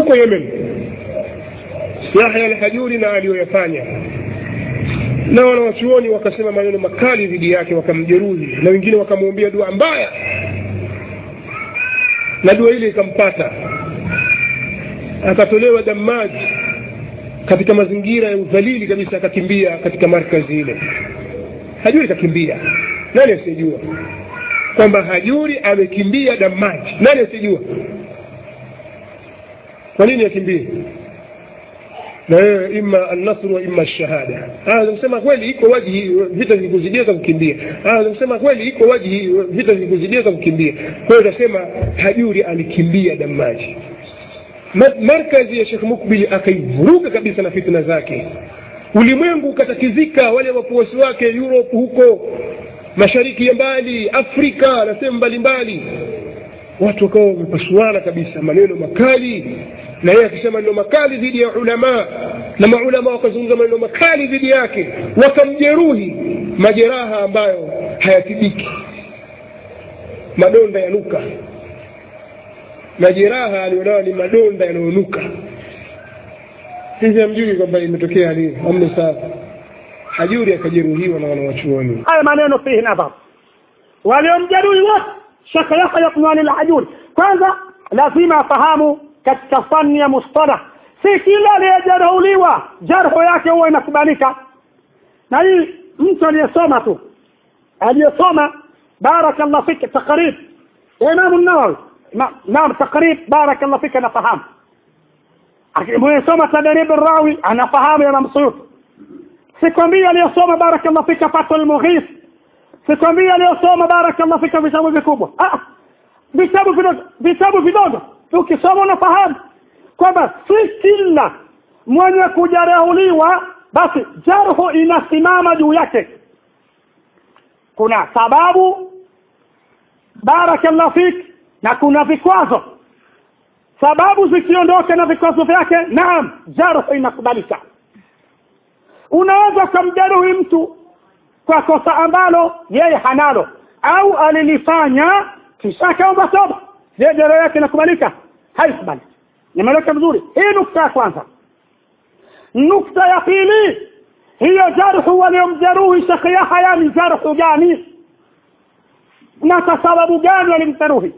huko yemen yahya alhajuri na aliyoyafanya na wanawachuoni wakasema maneno makali dhidi yake wakamjeruhi na wengine wakamwombea dua mbaya na dua ile ikampata akatolewa damaji katika mazingira ya udhalili kabisa akakimbia katika markazi ile hajuri kakimbia nani asiyejua kwamba hajuri amekimbia damaji nani asiyejua kwa nini akimbie na wewe ima annasru wa ima shahada kusema kweli iko waji vita vilikuzidia za kukimbia kusema kweli iko waji vita vilikuzidia za kukimbia kwa hiyo utasema hajuri alikimbia damaji markazi ya shekh mukbili akaivuruga kabisa na fitna zake ulimwengu ukatatizika wale wafuasi wake europe huko mashariki ya mbali afrika na sehemu mbalimbali watu wakawa wamepasuana kabisa maneno makali na yeye akisema maneno makali dhidi ya ulamaa na maulama wakazungumza maneno makali dhidi yake wakamjeruhi majeraha ambayo hayatibiki madonda yanuka majeraha alionayo ni madonda yanayonuka hivi hamjui kwamba imetokea lini amne sasa hajuri akajeruhiwa na wanawachuoni haya maneno fihi nadhar waliomjeruhi wote shekhe yahya kunwani lhajuri kwanza lazima afahamu katika fani ya mustalah si kila aliyejeruhiwa jarhu yake huwa inakubalika na hii mtu aliyesoma tu aliyesoma barakallah fika takrib ya imamu nawawi naam takrib barakallah fika anafahamu mwenye tadrib rawi anafahamu ya mamsuyuti sikwambia aliyosoma barakallah fika fatul mughis sikwambia aliyosoma barakallah fika vitabu vikubwa vitabu vidogo vitabu vidogo ukisoma unafahamu kwamba si kila mwenye kujeruhiwa basi jarhu inasimama juu yake kuna sababu barakallah fik na kuna vikwazo sababu zikiondoka na vikwazo vyake naam jarhu inakubalika unaweza ukamjeruhi mtu kwa kosa ambalo yeye hanalo au alilifanya kisha akaomba toba je jero yake inakubalika haikubali nimeleka vizuri hii nukta ya kwanza nukta ya pili hiyo jarhu waliomjeruhi shekhe yahya ni jarhu gani na kwa sababu gani walimjeruhi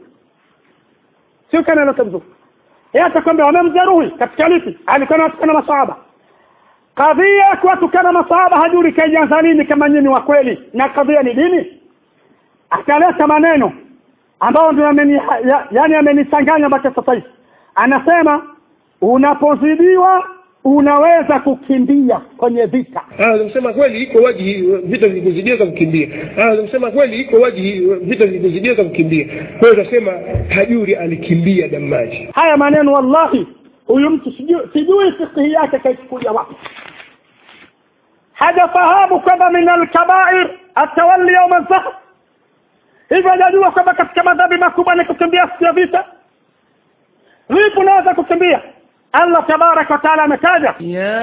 sio kanaeleka vizuri yeye atakwambia wamemjeruhi katika lipi alikuwa anatukana masahaba kadhia ya kuwatukana masahaba hajuri kaianza lini kama nyinyi wa kweli na kadhia ni dini akaleta maneno ambayo ndio ameni ya, yani amenichanganya mpaka sasa hivi anasema unapozidiwa unaweza kukimbia kwenye vita kusema kweli iko waji vita vilikuzidia za kukimbia kusema kweli iko waji vita vilikuzidia za kukimbia kwa hiyo utasema hajuri alikimbia damaji haya maneno wallahi huyu mtu sijui sijui fikihi yake kaichukulia wapi hajafahamu kwamba min alkabair atawalli yauma alfahr hivyo hajajua kwamba katika madhambi makubwa ni kukimbia siku ya vita vipi unaweza kukimbia Allah tabaraka wa taala ametaja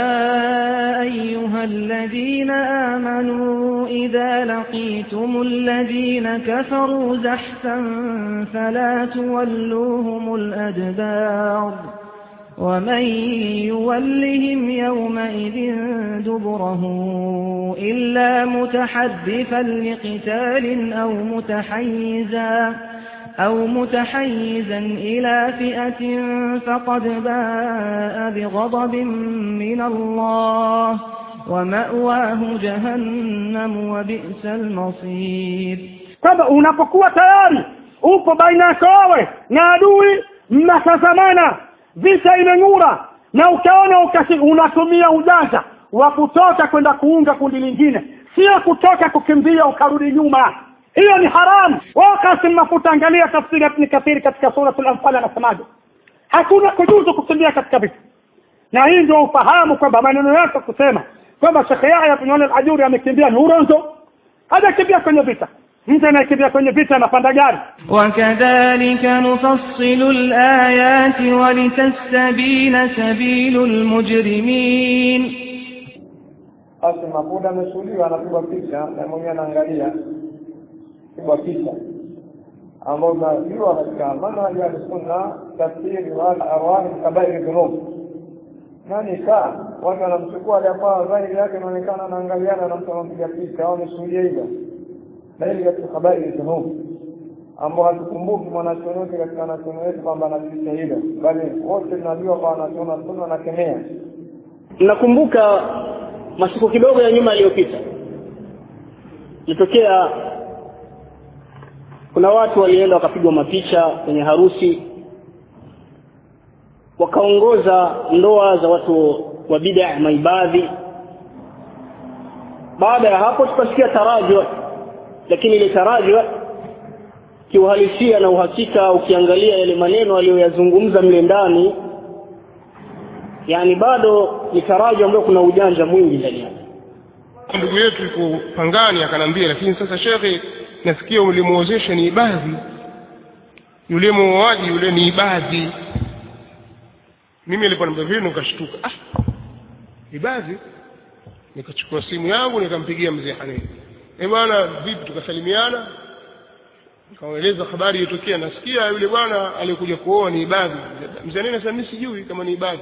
يا أيها الذين آمنوا إذا لقيتم الذين كفروا زحفا فلا تولوهم الأدبار ومن يولهم يومئذ دبره إلا متحدفا لقتال أو متحيزا أو متحيزا إلى فئة فقد باء بغضب من الله ومأواه جهنم وبئس المصير kwamba unapokuwa tayari upo baina yako wewe na adui mnatazamana vita imeng'ura na ukaona ukasi unatumia ujanja wa kutoka kwenda kuunga kundi lingine sio kutoka kukimbia ukarudi nyuma hiyo ni haramu wakati mafuta angalia tafsiri ya ibn kathiri katika suratul anfal anasemaje hakuna kujuzu kukimbia katika vita na hii ndio ufahamu kwamba maneno yako kusema kwamba shekhe yahya bin al-ajuri amekimbia ni uronzo hajakimbia kwenye vita mtu anayekimbia kwenye vita anapanda gari وكذلك نفصل الآيات ولتستبين سبيل المجرمين basi mafuta amesuliwa anapigwa picha na mwenyewe anaangalia pigwa picha ambao tunajua katika manhaji ya sunna tafsiri wal arwahi kabairi dhunub na nikaa watu wanamchukua jamaa dhahiri yake inaonekana anaangaliana na mtu anampiga picha au ameshuhudia hivyo na hili katika kabairi dhunub ambao hatukumbuki mwanachuoni wote katika wanachuoni wetu kwamba anapitisha hilo bali wote tunajua kwa wanachuoni wa sunna wanakemea nakumbuka masiku kidogo ya nyuma yaliyopita ilitokea kuna watu walienda wakapigwa mapicha kwenye harusi wakaongoza ndoa za watu wa bid'a maibadhi baada ya hapo tukasikia tarajua lakini ile tarajua kiuhalisia na uhakika ukiangalia yale maneno aliyoyazungumza mle ndani yani bado ni tarajua ambayo kuna ujanja mwingi ndani yake ndugu yetu yuko pangani akanambia lakini sasa shekhe nasikia ulimuozesha ni ibadhi yule muoaji yule ni ibadhi mimi niliponambia vile nikashtuka ah ibadhi nikachukua simu yangu nikampigia mzee Haneni eh bwana vipi tukasalimiana nikaeleza habari iliyotokea nasikia yule bwana aliyekuja kuoa ni ibadhi mzee Haneni sasa mimi sijui kama ni ibadhi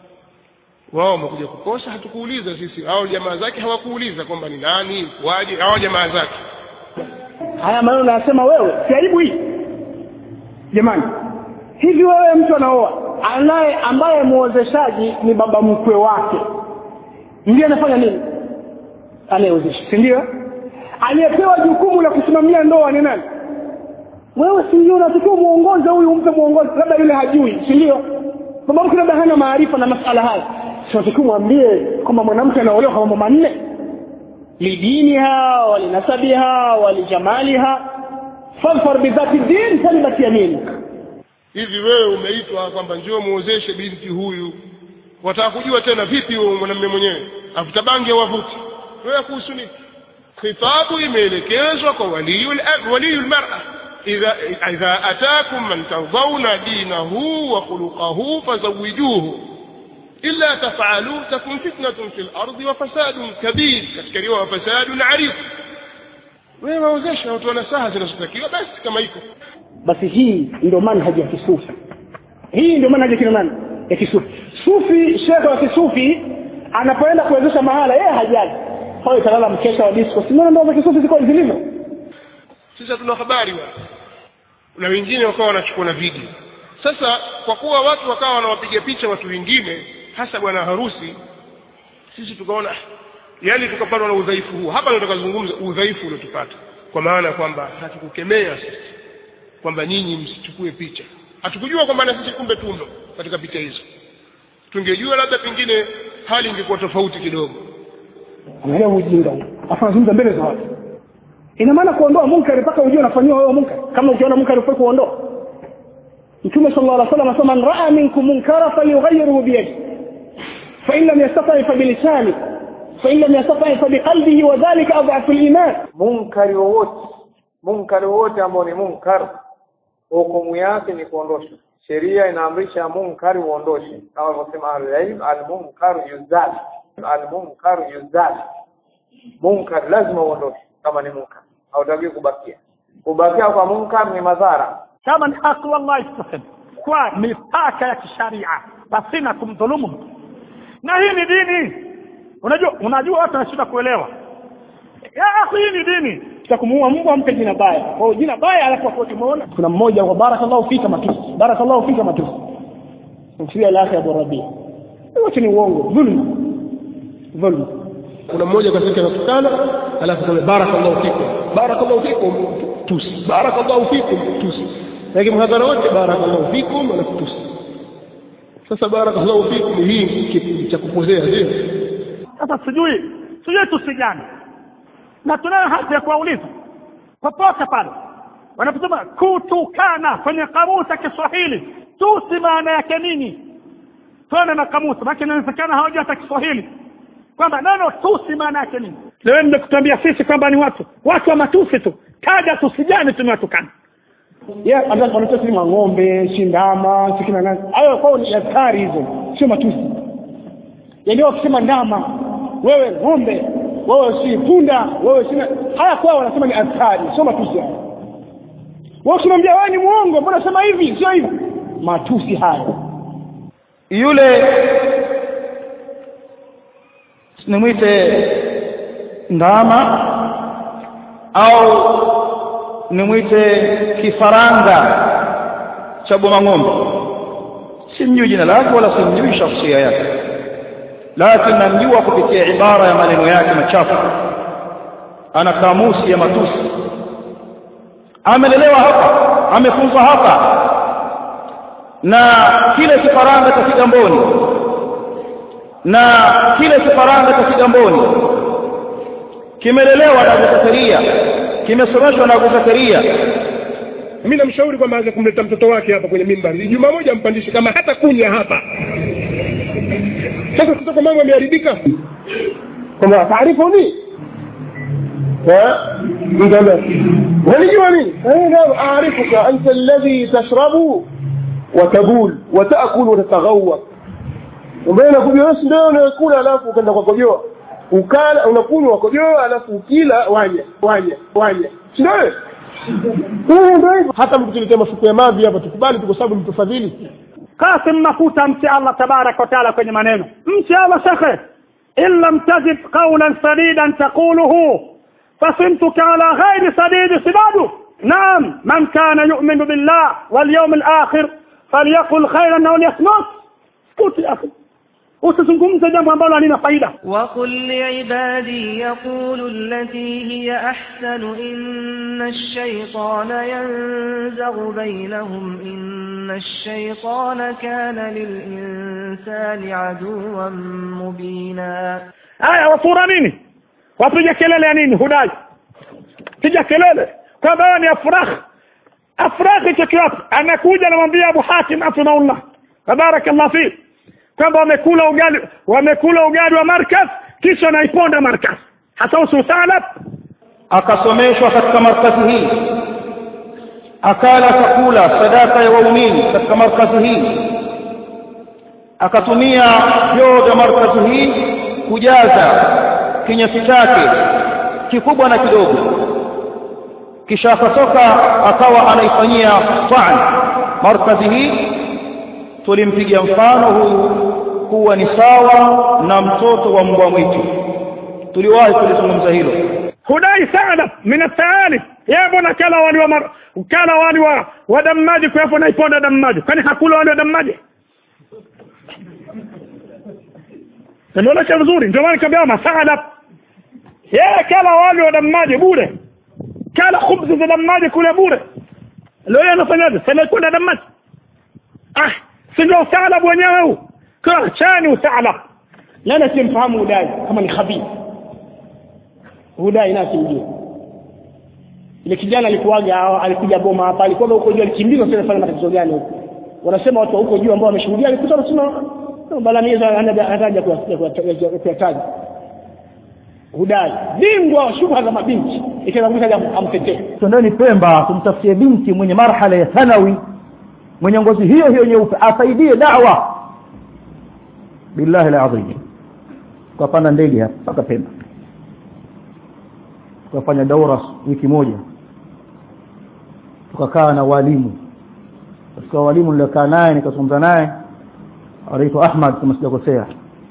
wao wamekuja kukosa hatukuuliza sisi hao jamaa zake hawakuuliza kwamba ni nani waje hao jamaa zake haya maneno nayasema wewe si aibu hii jamani hivi wewe mtu anaoa anaye ambaye muozeshaji ni baba mkwe wake ndiye anafanya nini anayeozesha si ndio aliyepewa jukumu la kusimamia ndoa ni nani wewe si ndio unatakiwa muongoze huyu umpe muongoze labda yule hajui si ndio baba mkwe labda hana maarifa na masala haya sinatakiwa mwambie kwamba mwanamke anaolewa kwa mambo manne lidiniha walinasabiha walijamaliha fadfar bidhati din talibat yaminik hivi wewe umeitwa kwamba njoo muozeshe binti huyu wataka kujua tena vipi huyo mwanamume mwenyewe avuta bangi au avuti wewe kuhusu nini khitabu imeelekezwa kwa waliyul waliyul mar'a idha idha atakum man tardawna dinahu wa khuluquhu fazawijuhu illa taf'alu takun fitnatun fil ardi wa fasadun kabir katika riwaya fasadun arif wewe waozesha watu wana saha zinazotakiwa basi kama iko basi hii ndio manhaji ya kisufi hii ndio manhaji ya kina nani ya kisufi sufi shekhe wa kisufi anapoenda kuwezesha mahala yeye hajali pale italala mkesha wa disco simona ndoa za kisufi ziko zilivyo sisi hatuna habari wa na wengine wakawa wanachukua na video sasa kwa kuwa watu wakawa wanawapiga picha watu wengine hasa bwana harusi sisi tukaona yani tukapatwa na udhaifu huu hapa ndio tukazungumza udhaifu uliotupata kwa maana kwamba hatukukemea sisi kwamba nyinyi msichukue picha hatukujua kwamba na sisi kumbe tumo katika picha hizo tungejua labda pengine hali ingekuwa tofauti kidogo angalia ujinga huu afu anazungumza mbele za watu ina maana kuondoa munkari mpaka ujue unafanyiwa wewe munkari kama ukiona munkari ufai kuondoa mtume sallallahu alaihi wasallam anasema man raa minkum munkara falyughayyirhu biyadihi fa in lam yastati fa bilisani fa in lam yastati fa biqalbihi wa dhalika adhafu al-iman munkari wowote munkari wowote ambao ni munkar hukumu yake ni kuondosha sheria inaamrisha munkari uondoshe kama alivyosema ahlulilm almunkaru yuzal almunkaru yuzal munkar lazima uondoshe kama ni munkar hautakiwi kubakia kubakia kwa munkar ni madhara kama ni haki wallahi tutasema kwa mipaka ya kisharia pasina kumdhulumu mtu na hii ni dini unajua unajua watu wanashinda kuelewa ya akhi hii ni dini cha kumuua mbwa mpe jina baya kwa hiyo jina baya alafu afuate muona kuna mmoja kwa barakallahu fika matusi barakallahu fika matusi msiwe alahi abu rabia wote ni uongo dhulma dhulma kuna mmoja katika anatukana alafu sema barakallahu fikum barakallahu fikum tusi barakallahu fikum tusi lakini mhadhara wote barakallahu fikum alafu tusi sasa barakallahu fikum hii kitu cha kupozea sio sasa sijui sijui tusi gani na tunayo haki ya kuwauliza popote pale wanaposema kutukana kwenye kamusi ya Kiswahili tusi maana yake nini tuone na kamusi maana inawezekana hawajui hata Kiswahili kwamba neno tusi maana yake nini leo nimekutuambia sisi kwamba ni watu watu wa matusi tu taja tusi gani tumewatukana yeah, wanatoa si ng'ombe si ndama si kina nani hayo kwao ni askari hizo sio matusi yaani wakisema ndama wewe ng'ombe wewe si punda wewe si haya kwao wanasema ni askari sio matusi hayo wewe ukimwambia wewe ni muongo mbona sema hivi sio hivi matusi haya yule nimwite ndama au nimwite kifaranga cha boma ng'ombe simjui jina lake wala simjui shakhsia yake lakini namjua kupitia ibara ya maneno yake machafu ana kamusi ya matusi amelelewa hapa amefunzwa hapa na kile kifaranga cha Kigamboni na kile kifaranga cha Kigamboni kimelelewa na Abu Zakaria kimesomeshwa na Abu Zakaria mimi namshauri kwamba aanze kumleta mtoto wake hapa kwenye mimbari juma moja ampandishe kama hata kunya hapa sasa kutoka mambo yameharibika kwamba taarifu ni walijua nini aarifuka anta alladhi tashrabu watabul watakul watataghawa ambaye nakujua wewe ndio unakula alafu ukaenda kwa kojoa ukala unakunywa kojoa alafu ukila wanya wanya wanya si ndio wewe ndio hivyo hata mkituletea mafuko ya mavi hapa tukubali tu kwa sababu mtufadhili kasim mafuta mche allah tabaraka wataala kwenye maneno mche allah shekhe in lam tajid qawlan sadidan taquluhu فصمتك على غير سديد سداد نعم من كان يؤمن بالله واليوم الآخر فليقل خيرا أو ليصمت اسكت يا أخي usizungumze jambo ambalo halina faida وقل لعبادي يقولوا التي هي أحسن إن الشيطان ينزغ بينهم إن الشيطان كان للإنسان عدوا مبينا haya wafura nini wapiga kelele ya nini hudai piga kelele kwamba wewe ni afrah afrah hicho kiwapi anakuja anamwambia abu hatim afinaullah tabarakallah fi kwamba wamekula ugali wamekula ugali wa markaz kisha wanaiponda markaz hata ususalab akasomeshwa katika markazi hii akala chakula sadaka ya waumini katika markazi hii akatumia vyoo vya markazi hii kujaza kinyesi chake kikubwa na kidogo kisha akatoka akawa anaifanyia taan markazi hii tulimpigia mfano huyu kuwa ni sawa na mtoto wa mbwa mwitu tuliwahi kulizungumza hilo hudai sana min ataalif yeye mbona kala wali wa mar, kala wali wa, wa damaji kwa hapo naiponda damaji kwani hakula wali wa damaji Nimeona vizuri ndio maana nikamwambia masaada yeye kala wali wa damaji bure kala khubzi za damaji kule bure leo yeye anafanyaje sasa kwenda damaji ah si ndio usalabu wenyewe huu kwa chani usalab nani simfahamu udai kama ni khabith udai na simjui ile kijana alikuwaga alikuja boma hapa alikuwa huko juu alikimbizwa sasa fanya matatizo gani huko wanasema watu huko juu ambao wameshuhudia alikuta anasema balamiza anataja kuyataja hudai bingwa wa shubha za mabinti ikianguka amtetee twendeni pemba tumtafutie binti mwenye marhala ya thanawi mwenye ngozi hiyo hiyo nyeupe asaidie dawa billahi alazim tukapanda ndege hapa mpaka pemba tukafanya daura wiki moja tukakaa na walimu katika walimu niliokaa naye nikazungumza naye anaitwa Ahmad kama sijakosea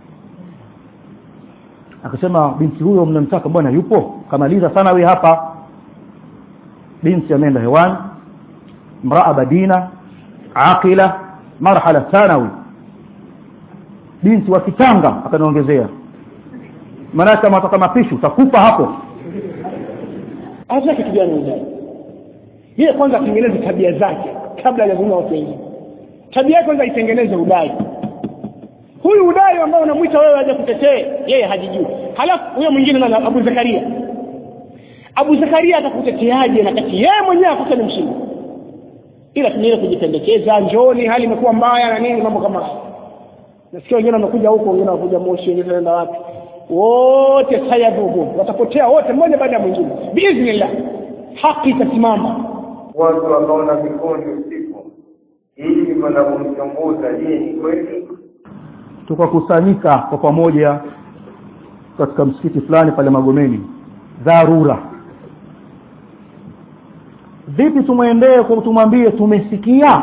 akasema binti huyo mnamtaka bwana yupo kamaliza sana we hapa binti ameenda hewani mraa badina aqila marhala thanawi binti wa kitanga akaniongezea maana kama ataka mapishi utakufa hapo hata kitu gani udai yeye kwanza atengeneze tabia zake kabla hajazungumza watu wengine tabia yake kwanza itengeneze udai huyu udai ambao unamwita wewe aje kutetee yeye hajijui halafu huyo mwingine nani Abu Zakaria Abu Zakaria atakuteteaje na kati yeye mwenyewe akuta ni mshindi ila tunaenda kujipendekeza njooni hali imekuwa mbaya na nini mambo kama hayo nasikia wengine wamekuja huko wengine wanakuja Moshi wengine wanaenda wapi wote sayabubu watapotea wote mmoja baada ya mwingine biiznillah haki itasimama watu wakaona vikundi usiku ili kwenda kumchunguza je ni kweli tukakusanyika kwa pamoja katika msikiti fulani pale Magomeni dharura vipi tumwendee kwa tumwambie tumesikia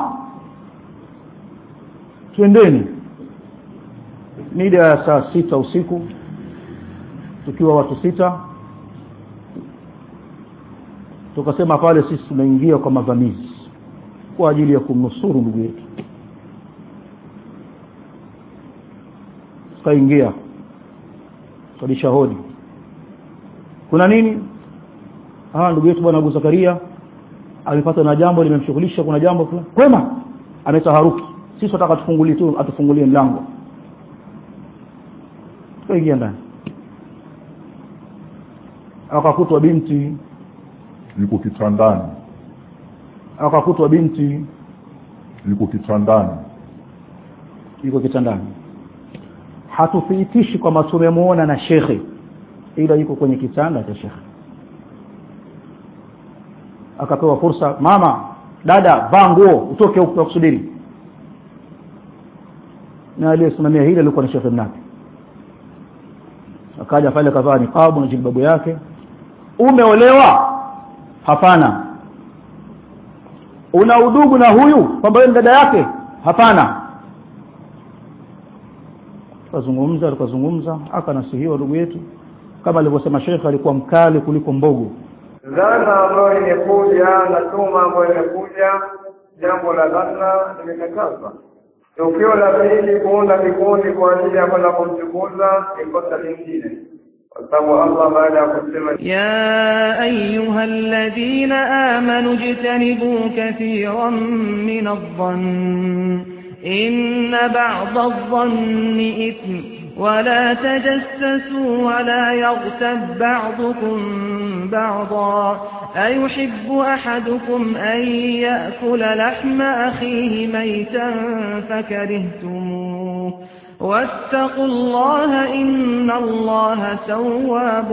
twendeni mida ya saa sita usiku tukiwa watu sita tukasema pale sisi tunaingia kwa mavamizi kwa ajili ya kumnusuru ndugu yetu tukaingia tukadisha hodi kuna nini ah ndugu yetu bwana Abu Zakaria amepata na jambo limemshughulisha kuna jambo fulani kwema ametaharuki sisi tunataka tufungulie tu atufungulie mlango tukaingia ndani akakutwa binti yuko kitandani akakutwa binti yuko kitandani yuko kitandani hatuthibitishi kwamba tumemuona na shekhe ila yuko kwenye kitanda cha shekhe akapewa fursa mama dada vaa nguo utoke huko kusubiri na aliyesimamia hili alikuwa ni shekhe mnapi akaja pale akavaa niqabu na jilbabu yake umeolewa hapana una udugu na huyu kwamba wewe ni dada yake hapana tukazungumza tukazungumza akanasihiwa ndugu yetu kama alivyosema shekhe alikuwa mkali kuliko mbogo dhana ambayo imekuja na tuma ambayo imekuja jambo la dhana limekatazwa tukio la pili kuunda vikundi kwa ajili ya kwenda kumchukuza ni kosa lingine kwa sababu allah baada ya kusema يا أيها الذين آمنوا اجتنبوا كثيرا من الظن إن بعض الظن إثم ولا تجسسوا ولا يغتب بعضكم بعضا أيحب أحدكم أن يأكل لحم أخيه ميتا فكرهتموه واتقوا الله إن الله تواب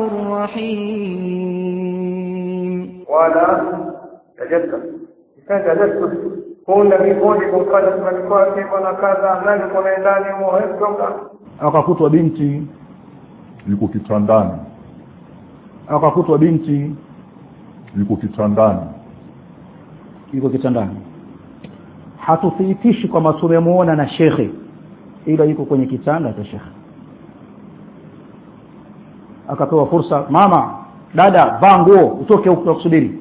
رحيم wala tajassus kifanya tajassus kuunda vikundi kumfanya fulani kwake kuna kadha nani kuna ndani muhetoka akakutwa binti yuko kitandani akakutwa binti yuko kitandani yuko kitandani hatuthibitishi kwamba tumemuona na shekhe ila yuko kwenye kitanda cha shekhe akapewa fursa mama dada vaa nguo utoke huko kusubiri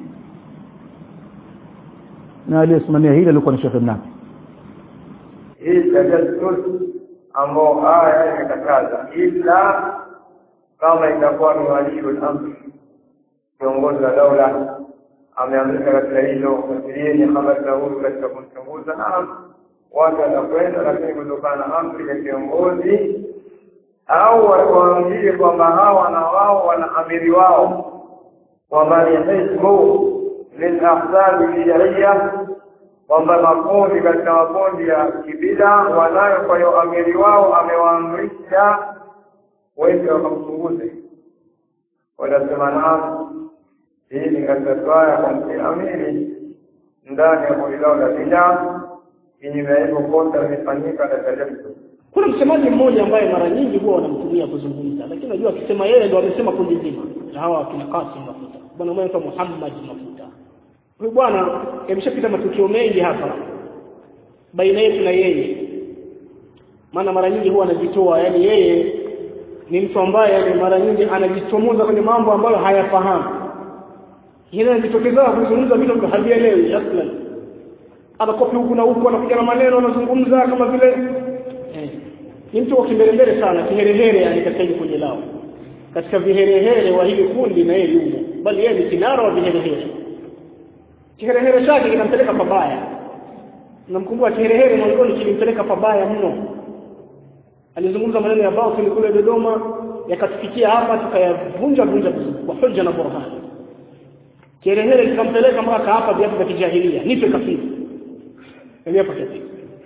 na aliyesimamia hili alikuwa ni shekhe mnapi hii tajassus ambao aya imekataza ila kama itakuwa ni waliul amri kiongozi wa daula ameamrika katika hilo fuatilieni habari za huyu katika kumchunguza naam watu watakwenda lakini kutokana na amri ya kiongozi au waambie kwamba hawa na wao wana amiri wao kwamba ni hizbu min ahzabi shariya kwamba makundi katika makundi ya kibida wanayo kwa hiyo amiri wao amewaamrisha wende wakamchunguze watasema naam hii ni katika swala kwa amiri ndani ya kundi lao la bidaa kinyume ya hivyo kosa limefanyika na tajassus kuna msemaji mmoja ambaye mara nyingi huwa wanamtumia kuzungumza lakini najua akisema yeye ndo amesema kundi zima na hawa akina Qasim Mafuta bwana mmoja anaitwa Muhammad Mafuta huyu bwana yameshapita matukio mengi hapa baina yetu na yeye maana mara nyingi huwa anajitoa yani yeye ni mtu ambaye yani mara nyingi anajichomoza kwenye mambo ambayo hayafahamu yeye anajitokeza kuzungumza vitu ambavyo havielewi aslan anakopi huku na huku anakuja na maneno anazungumza kama vile eh, ni mtu wa kimbelembele sana kiherehere yani katika hili kundi lao katika viherehere wa hili kundi na yeye yumo bali yeye ni kinara wa viherehere kiherehere chake kinampeleka pabaya namkumbuka kiherehere mwanzoni kilimpeleka pabaya mno alizungumza maneno ya batili kule Dodoma yakatufikia hapa tukayavunja vunja kwa hoja na burhani kiherehere kikampeleka mpaka hapa viapo vya kijahilia nipe kafiri viapo kafiri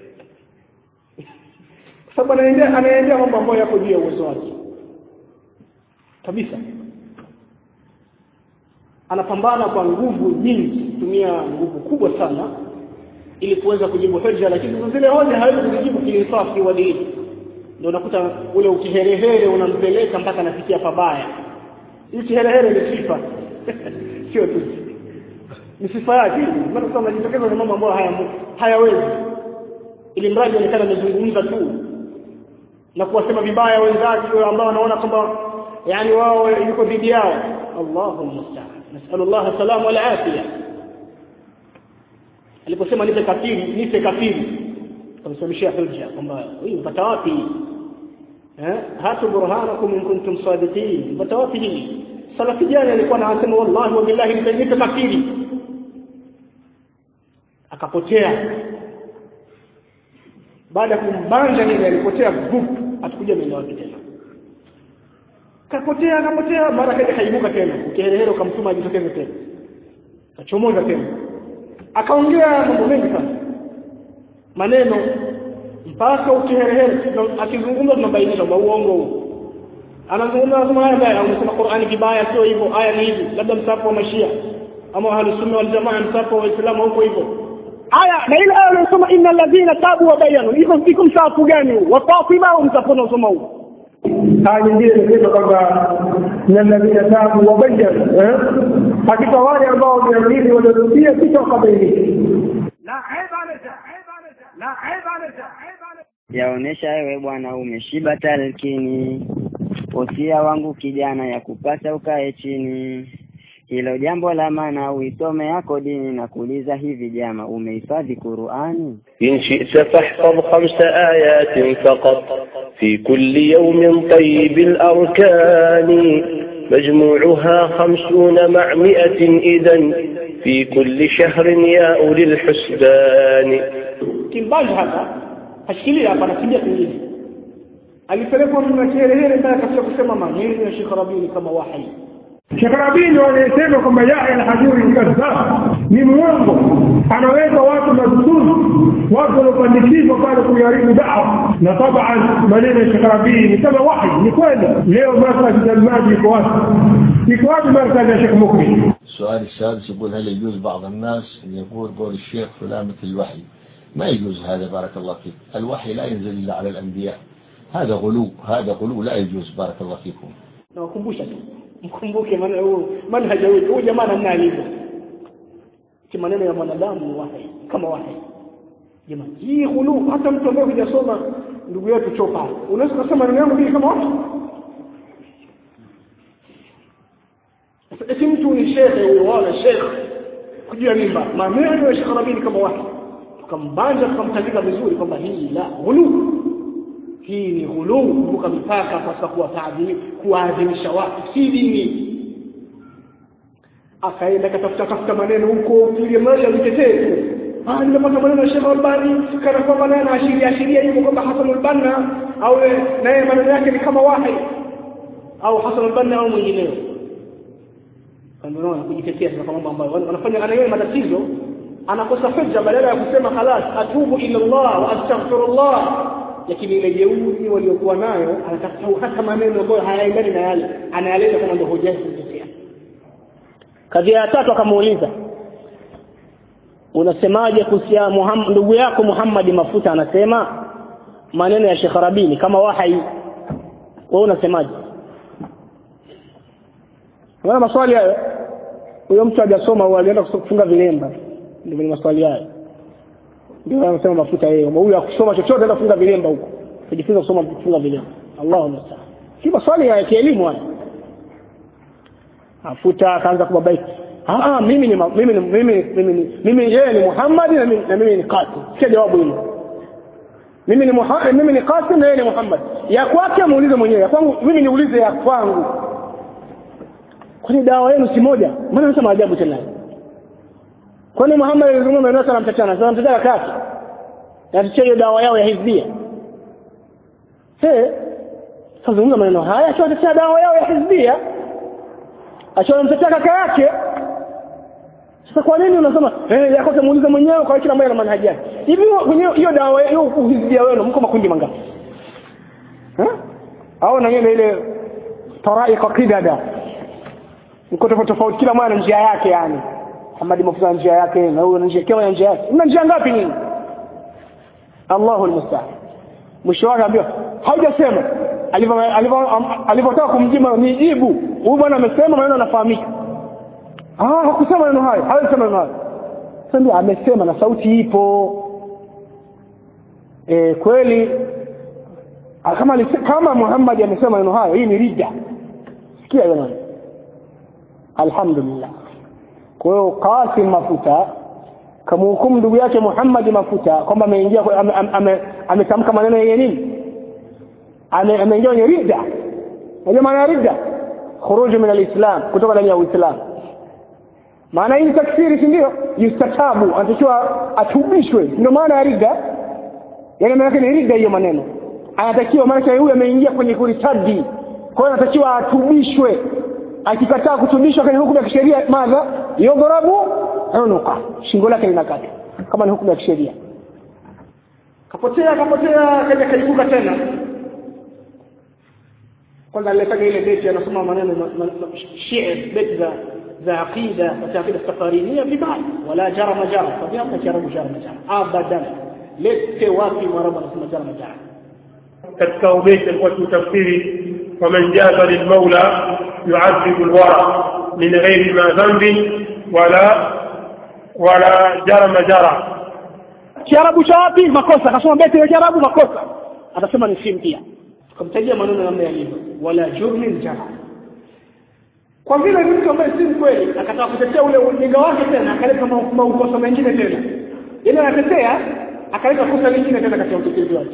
kwa sababu anaendea anaendea mambo ambayo yako juu ya uwezo wake kabisa anapambana kwa nguvu nyingi kutumia nguvu kubwa sana ili kuweza kujibu hoja lakini sasa zile hoja hawezi kuzijibu kiinsafi uadilifu ndio unakuta ule ukiherehere unampeleka mpaka anafikia pabaya hii kiherehere ni sifa sio tu ni sifa yake maana sasa unajitokeza na mambo ambayo haya hayawezi ili mradi onekana amezungumza tu na kuwasema vibaya wenzake ambao wanaona kwamba yani wao yuko dhidi yao Allahu musta'an nasallallahu salamu wal afia aliposema nipe kafiri nipe kafiri kamsimamishia hujja kwamba huyu mpata wapi eh hatu burhanakum in kuntum sadiqin mpata wapi hii salafi jana alikuwa anasema wallahi wa billahi nipe kafiri akapotea baada ya kumbanja nini alipotea vup atakuja mbele wake tena kapotea akapotea mara kaja kaibuka tena ukiherehero ukamtuma ajitokeze tena kachomoza tena akaongea mambo mengi sana maneno mpaka ukiherehere akizungumza tunabainisha kwamba uongo huu anazungumza anasema haya baya umesema Qur'ani vibaya sio hivyo aya ni hivi labda msafu wa mashia ama ahlus sunna wal jamaa msafu wa waislamu huko hivyo aya na ile aya unasoma innal ladhina tabu wa bayanu iko iko msafu gani huu wa Fatima au msafu unasoma huu aya nyingine inasema kwamba na alladhina tabu wa bayyanu hakika wale ambao wameamini waliorudia kisha wakabainisha yaonesha wewe bwana umeshiba talkini wosia wangu kijana ya kupasa ukae chini hilo jambo la maana uisome yako dini na kuuliza hivi jama umehifadhi Qur'ani إن شئت فاحفظ خمس آيات فقط في كل يوم طيب الأركان مجموعها خمسون مع مئة إذا في كل شهر يا أولي الحسبان kimbaji hapa ashikilia hapa anakimbia pengine alipelekwa mna kiherehere mpaka katika kusema maneno ya Sheikh Rabini kama wahi Sheikh Rabini wanasema kwamba Yahya al-Hajuri ni kadhab, ni mwongo, anaweka watu madhulumu, watu waliopandikizwa pale kuiharibu dawa. Na taban maneno ya Sheikh Rabini ni kama wahi, ni kweli. Leo markazi Dalmaji iko wapi? Iko wapi markazi ya Sheikh Mukri? السؤال السادس يقول هل يجوز بعض الناس أن يقول قول الشيخ فلان مثل الوحي ما يجوز هذا بارك الله فيك الوحي لا ينزل إلا على الأنبياء هذا غلو هذا غلو لا يجوز بارك الله فيكم nawakumbusha tu mkumbuke maana huu manhaja huu huyu jamaa namna alivyo ki maneno ya mwanadamu ni wahi kama wahi jamaa hii hulu hata mtu ambaye hujasoma ndugu yetu chopa unaweza kusema maneno yangu vile kama watu eti mtu ni shekhe huyo wala shekhe kujua mimba maneno ya Sheikh Rabini kama wahi tukambanja tukamtandika vizuri kwamba hii la hulu hii ni ghuluu kuvuka mipaka katika kuwaadhimisha watu si dini akaenda katafuta tafuta maneno huko ili mradi ajitetee tu ah nimepata maneno ya Sheikh Albani kana kwamba naye anaashiria ashiria hivyo kwamba Hassan al-Banna au naye maneno yake ni kama wahi au Hassan al-Banna au mwingineo kanaona kujitetea sasa mambo ambayo wanafanya anayewe matatizo anakosa hujja badala ya kusema khalas atubu ila Allah wa astaghfirullah lakini ile jeuri waliokuwa nayo anatafuta hata maneno ambayo hayaendani na yale anayaleta kama ndio hoja yake kutetea kadhia ya tatu akamuuliza unasemaje kuhusiana ndugu yako Muhammad Mafuta anasema maneno ya Sheikh Rabini kama wahai wewe unasemaje Unaona maswali hayo huyo mtu hajasoma au alienda kufunga vilemba ndio ni maswali hayo ndio anasema mafuta yeye kwamba huyu akusoma chochote anaenda kufunga vilemba huko kujifunza kusoma kufunga vilemba Allahu musta'an si maswali ya kielimu haya afuta akaanza kubabaika ah ah mimi ni mimi ni mimi mimi mimi yeye ni Muhammad na mimi na mimi ni Qasim sikia jawabu hilo mimi ni Muhammad mimi ni Qasim na yeye ni Muhammad ya kwake muulize mwenyewe ya kwangu mimi niulize ya kwangu kwani dawa yenu si moja mbona unasema ajabu tena kwani Muhammad alizungumza maneno sana mtatana sasa mtataka kaki na hiyo dawa yao ya hizbia eh kazungumza maneno haya akiwa dawa yao ya hizbia akiwa mtetea kaka yake sasa kwa nini unasema eh yako muulize mwenyewe kwa kila mmoja na manhaji yake hivi wenyewe hiyo dawa hiyo uhizbia wenu mko makundi mangapi eh au na ile taraiqa qidada mko tofauti tofauti kila mmoja na njia yake yani Muhammad mafuta njia yake na huyo njia kama njia yake mna njia ngapi nini Allahu almusta'an mwisho wake ambiwa haujasema alivyotaka kumjima nijibu huyu bwana amesema maneno yanafahamika ah hakusema maneno hayo hawezi sema maneno hayo sasa ndio amesema na sauti ipo e, kweli ah, kama alise- kama Muhammad amesema maneno hayo hii ni rida sikia hiyo maneno alhamdulillah kwa hiyo Qasim mafuta kamhukumu ndugu yake Muhammad mafuta kwamba ameingia kwa- ame- ame- ame- ametamka maneno yenye nini Ame- ameingia kwenye ridda unajua maana ya ridda khuruju min alislam kutoka ndani ya uislamu maana hii ni takfiri si ndio yustatabu anatakiwa atubishwe ndio maana ya ridda yaani maana yake ni ridda hiyo maneno anatakiwa maana huyu ameingia kwenye kuritadi kwa hiyo anatakiwa atubishwe akikataa kutubishwa kwenye hukumu ya kisheria madha yudhrabu unuqa shingo lake linakatwa kama ni hukumu ya kisheria kapotea kapotea kaja kaibuka tena kwanza alifanya ile beti anasoma maneno ma- ma- ma- shi'r beti za za aqida za aqida safarini vibaya wala jara majara kwa sababu jarabu jara majara abadan lete wapi mwarabu anasema jara majara katika ubeti alikuwa kiutafsiri faman jaza lilmaula yuadhibu lwara min ghairi ma dhambin wala wala jarama jara kiarabu cha wapi makosa akasoma beti ya kiarabu makosa atasema ni simu pia tukamtajia maneno namna yalivyo wala jurmin jara kwa vile ni mtu ambaye si mkweli akataka kutetea ule ujinga wake tena akaleta ma- maukosa mengine tena ile anatetea akaleta kosa lingine tena katika utetezi wake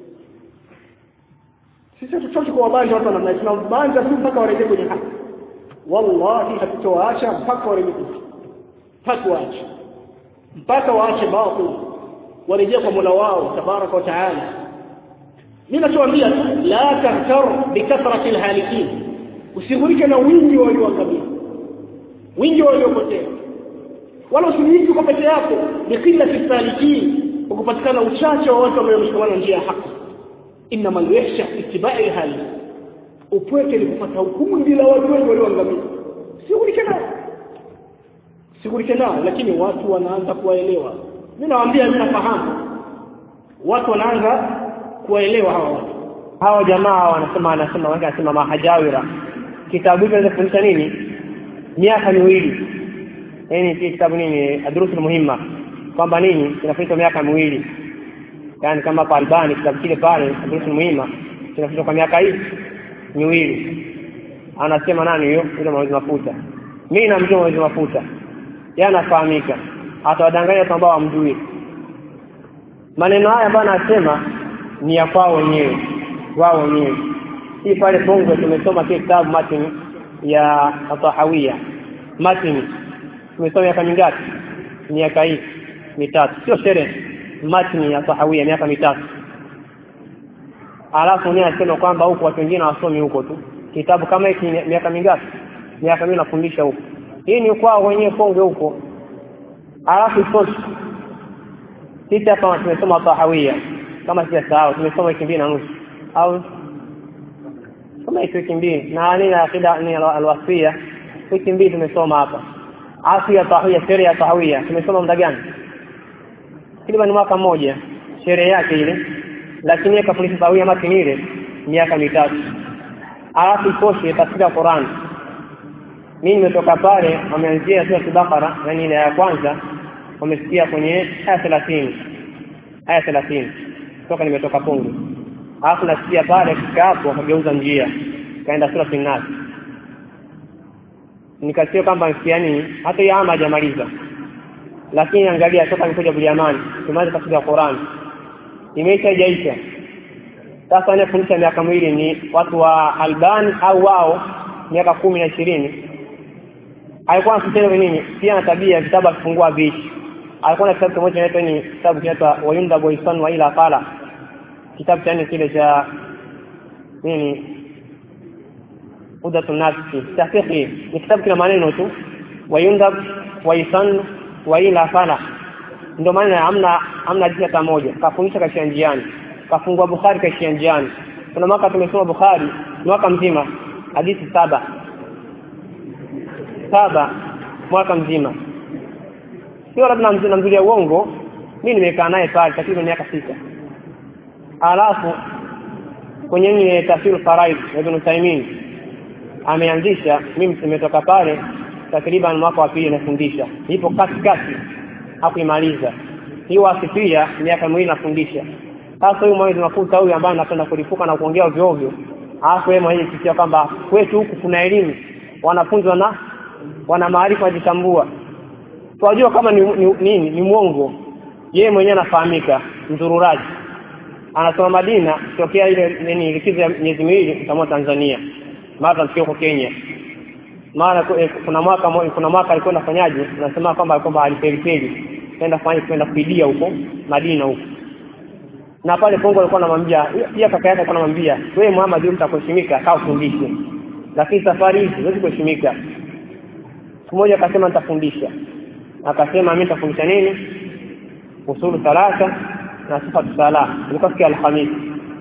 sisi hatuchoki kwa wabanja watu wa namna hii tunabanja tu mpaka warejee kwenye haki wallahi hatutowaacha mpaka warejee kwenye haki mpaka waache mpaka waache batil warejee kwa mola wao tabaraka wa taala mi nachoambia tu la tahtar bikathrati lhalikin usighurike na wingi wa walioangamia wingi wa waliopotea wala usijiiki kwa peke yako biqillati salikin kwa kupatikana uchache wa watu ambao wameshikamana njia ya haki innama lyakhsha itibai lhali upweke ni kupata kundi la watu wengi walioangamia sighurike nao sighurike nao lakini watu wanaanza kuwaelewa mi nawaambia mi nafahamu watu wanaanza kuwaelewa hawa watu hawa jamaa wanasema wanasema wengi wanasema mahajawira kitabu hiki naweza kufundisha nini miaka miwili yaani hii kitabu nini adrusul muhimma kwamba nini kinafundishwa miaka miwili yaani kama hapa albani kitabu kile pale adrusul muhimma kinafundishwa kwa miaka hii miwili anasema nani huyo yule mwezi mafuta mimi namjua mwezi mafuta yeye anafahamika atawadanganya watu ambao wamjui maneno haya ambayo anasema ni ya kwao wenyewe wao wenyewe hii pale bongo tumesoma kile kitabu matini ya atahawia matini tumesoma miaka mingapi miaka hii mitatu sio sherehe matini ya tahawia miaka mitatu alafu ni anasema kwamba huko watu wengine hawasomi huko tu kitabu kama hiki ni miaka mingapi miaka mimi nafundisha huko hii ni kwao wenyewe Konge huko alafu itoshi sisi hapa tumesoma tahawia kama sijasahau tumesoma wiki mbili na nusu au kama hizo wiki mbili na nini akida ni alwasia wiki mbili tumesoma hapa afu ya tahawia sherehe ya tahawia tumesoma muda gani takriban mwaka mmoja sherehe yake ile lakini yeye kafundisha tahawia matini ile miaka mitatu alafu itoshe tafsiri ya Qur'an mimi nimetoka pale wameanzia sura Bakara yani ile ya kwanza wamesikia kwenye aya 30 aya 30 toka nimetoka Pungu alafu nasikia pale kika hapo wakageuza njia kaenda sura Nas nikasikia kwamba msikiani hata hiyo ama hajamaliza lakini angalia toka nikuja Buliamani tumeanza tafsiri ya Qur'an imeisha haijaisha sasa anayefundisha miaka miwili ni watu wa Albani au wao miaka kumi na ishirini alikuwa anasema nini pia na tabia ya vitabu akifungua vishi alikuwa na kitabu kimoja kinaitwa ni kitabu kinaitwa wayunda boyson wa ila qala kitabu cha kile cha nini udatu nafsi tahqiqi ni kitabu kina maneno tu wayunda waisan wa ila qala ndio maana hamna hamna hadithi hata moja kafundisha kaishia njiani kafungua Bukhari kaishia njiani kuna mwaka tumesoma Bukhari mwaka mzima hadithi saba saba mwaka mzima sio labda namzulia uongo mimi nimekaa naye pale takriban miaka sita alafu kwenye ile tafsir faraid ya Ibn Taymin ameanzisha mimi nimetoka pale takriban mwaka wa pili anafundisha ipo katikati hakuimaliza hii wasifia miaka miwili nafundisha sasa huyu mwezi mafuta huyu ambaye anapenda kulipuka na kuongea ovyo ovyo alafu yeye mwenyewe kisia kwamba kwetu huku kuna elimu wanafunzi wana wana maarifa wajitambua tunajua kama ni ni, ni, ni, ni mwongo yeye mwenyewe anafahamika mzururaji anasoma Madina tokea ile nini likizo ya miezi miwili kutamua Tanzania mara tunafika huko Kenya mara kuna mwaka kuna mwaka alikwenda fanyaje nasema kwamba kwamba alipelipeli kwenda fanya kwenda kuidia huko Madina huko na pale Kongo alikuwa anamwambia pia kaka yake alikuwa anamwambia wewe Muhammad wewe mtakuheshimika kaa ufundishe lakini safari hizi huwezi kuheshimika siku moja akasema nitafundisha akasema mimi nitafundisha nini usulu thalatha na sifa sala ilikuwa siku ya Alhamisi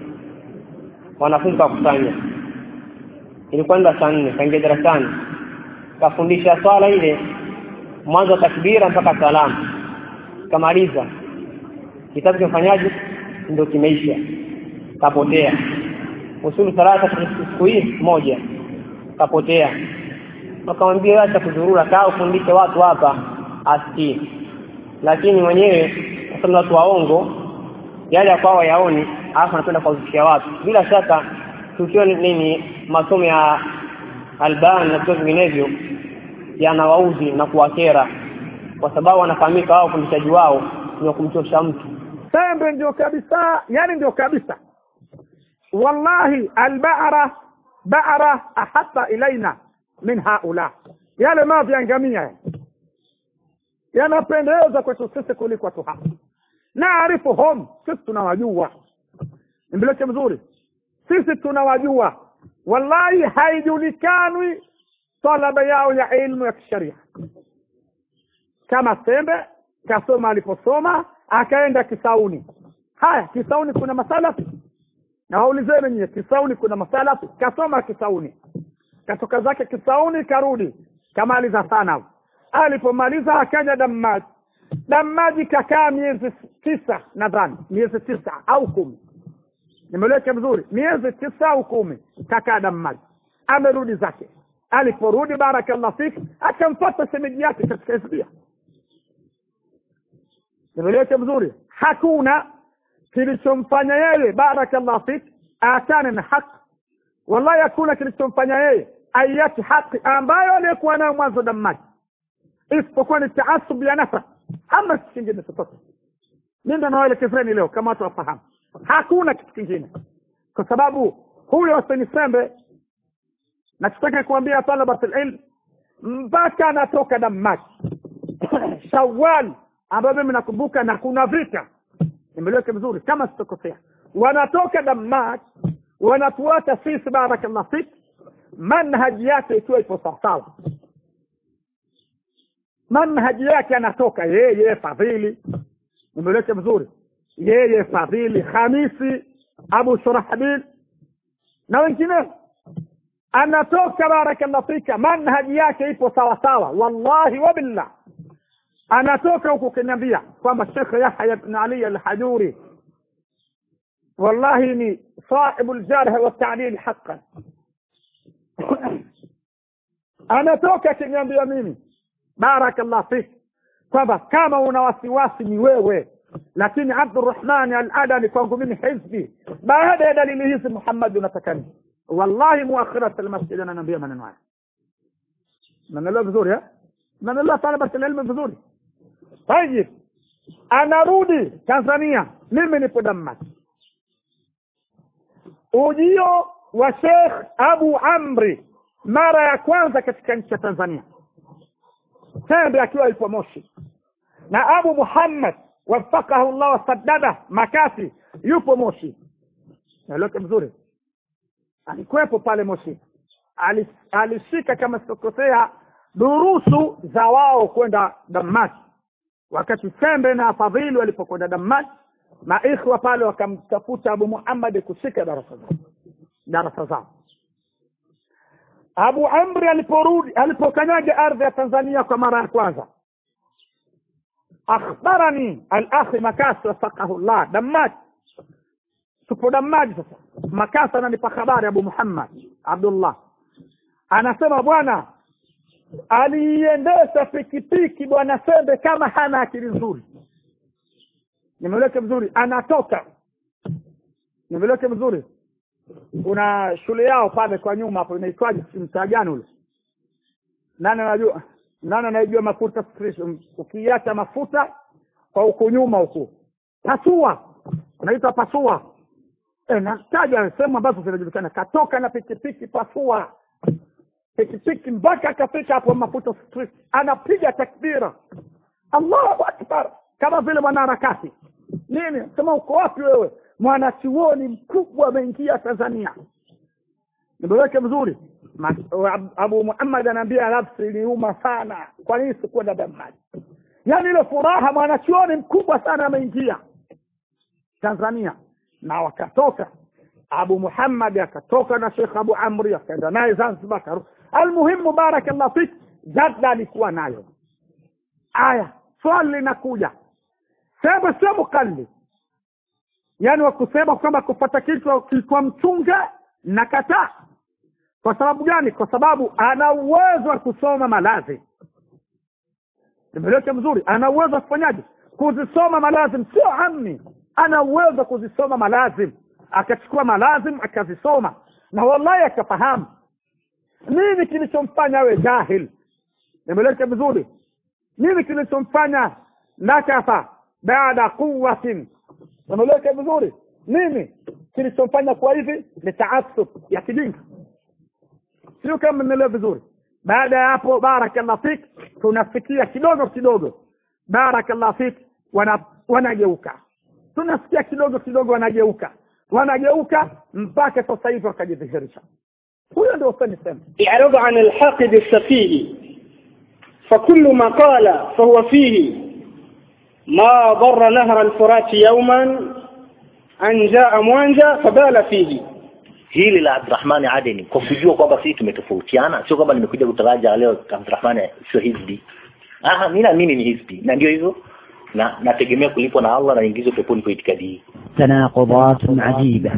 wanafunzi wakusanya ilikuwa ndio saa nne kaingia darasani kafundisha swala ile mwanzo wa takbira mpaka salamu kamaliza kitabu kimefanyaje ndio kimeisha kapotea usulu thalatha siku hii moja kapotea wakamwambia acha kuzurura kaa ufundishe watu hapa asikii lakini mwenyewe kwa sababu watu waongo yale kwao yaoni alafu anakwenda kuwazishia watu bila shaka tukiwa nini masomo ya alban na vitu vinginevyo yanawauzi na kuwakera kwa sababu wanafahamika wao ufundishaji wao ni wa kumchosha mtu sembe ndio kabisa yani ndio kabisa wallahi albara bara ahata ilaina min haula yale mavi ya ngamia yanapendeza kwetu sisi kuliko watu hapa naarifuhum sisi tunawajua mbileke mzuri sisi tunawajua wallahi haijulikanwi talaba yao ya ilmu ya kisharia kama sembe kasoma aliposoma akaenda kisauni haya kisauni kuna masalafi na waulizeni nyie kisauni kuna masalafi kasoma kisauni katoka zake kisauni karudi kamaliza sana alipomaliza akaja damaji damaji kakaa miezi tisa nadhani miezi tisa au kumi nimeleweka vizuri miezi tisa au kumi kakaa damaji amerudi zake aliporudi barakallah fik akamfata shemeji yake katika hizbia nimeleweka vizuri hakuna kilichomfanya yeye barakallah fik aachane na haki wallahi hakuna kilichomfanya yeye aiache haki ambayo aliyekuwa nayo mwanzo damaji isipokuwa ni taasub ya nafsa ama kitu kingine chochote mi ndo nawaelekezeni leo kama watu wafahamu hakuna kitu kingine kwa sababu huyo wasenisembe nachotaka kuambia talabat ilm mpaka anatoka damaji shawal ambayo mimi nakumbuka na kuna vita nimeleweka vizuri kama sitokosea wanatoka damaji wanatuata sisi barakallah fik manhaji yake ikiwa ipo sawasawa manhaji yake anatoka yeye fadhili nimeleweka vizuri yeye fadhili hamisi abu shurahbil na wengineo anatoka barakallah fika manhaji yake ipo sawa sawa wallahi wabillah anatoka huku kiniambia kwamba shekh yahya bn ali alhajuri wallahi ni صاحب الجرح والتعديل حقا anatoka akiniambia mimi barakallah fik kwamba kama una wasiwasi ni wewe lakini abdurahmani aladani kwangu mimi hizbi baada ya dalili hizi muhammad unataka nini wallahi muakhirat almasjid ananiambia maneno haya nanelewa vizuri eh nanelewa talabat alilmu vizuri tayib anarudi tanzania mimi nipo damas ujio wa Sheikh Abu Amri mara ya kwanza katika nchi ya Tanzania, Tembe akiwa yupo Moshi, na Abu Muhammad wafakahu llah wasaddada Makasi yupo Moshi. Naeleweka vizuri, alikuwepo pale Moshi, Ali- alishika kama sikosea durusu za wao kwenda Damas, wakati Tembe na Fadhili walipokwenda Damas maikhwa pale wakamtafuta Abu Muhammad kushika darasa zao darasa zao. Abu Amri aliporudi alipokanyaga ardhi ya Tanzania kwa mara ya kwanza, akhbarani al-akhi Makasi wafaqahu llah Dammaj, tupo Dammaj sasa. Makasi ananipa habari Abu Muhammad Abdullah anasema, bwana, aliiendesha pikipiki bwana sembe kama hana akili nzuri nimeleke vizuri anatoka nimeleke vizuri kuna shule yao pale kwa nyuma hapo inaitwaje mtaa gani ule nani anajua nani anayejua mafuta station? ukiacha mafuta kwa huku nyuma huku pasua unaitwa pasua e, nataja sehemu ambazo zinajulikana katoka na pikipiki pasua pikipiki mpaka akafika hapo mafuta street anapiga takbira allahu akbar kama vile mwanaharakati nini sema uko wapi wewe mwanachuoni mkubwa ameingia tanzania nimeweke vizuri Ma- Ab- abu muhammad anaambia nafsi iliuma sana kwa nini sikuenda dammaji yaani ile furaha mwanachuoni mkubwa sana ameingia tanzania na wakatoka abu muhammad akatoka na shekh abu amri akaenda naye zanzibar karu almuhimu barakallah fik jadda alikuwa nayo aya swali linakuja sema sio mukallid yaani wakusema kwamba kupata kichwa kichwa mchunga na kataa kwa sababu gani kwa sababu ana uwezo wa kusoma malazi nimeleke mzuri ana uwezo wa kufanyaje kuzisoma malazim sio amni ana uwezo wa kuzisoma malazim akachukua malazim akazisoma na wallahi akafahamu nini kilichomfanya awe jahil nimeleke vizuri nini kilichomfanya nakafa baada quwatin nimeleke vizuri nini kilichomfanya kuwa hivi ni taasub ya kijinga sio kama mnaelewa vizuri baada ya hapo barakallah fik tunafikia kidogo kidogo barakallah fik wana wanageuka tunasikia kidogo kidogo wanageuka wanageuka mpaka sasa hivi wakajidhihirisha huyo ndio usanisema إعراض عن الحاقد السفيه فكل ما قال فهو فيه ما ضر نهر الفرات يوما أن جاء موانجا فبال فيه hili la Abdurrahmani Adeni kwa kujua kwamba sisi tumetofautiana, sio kwamba nimekuja kutaraja leo Abdurrahmani sio hizbi. Aha, mimi naamini ni hizbi na ndio hivyo, na nategemea kulipwa na Allah na ingizwe peponi kwa itikadi hii. تناقضات عجيبة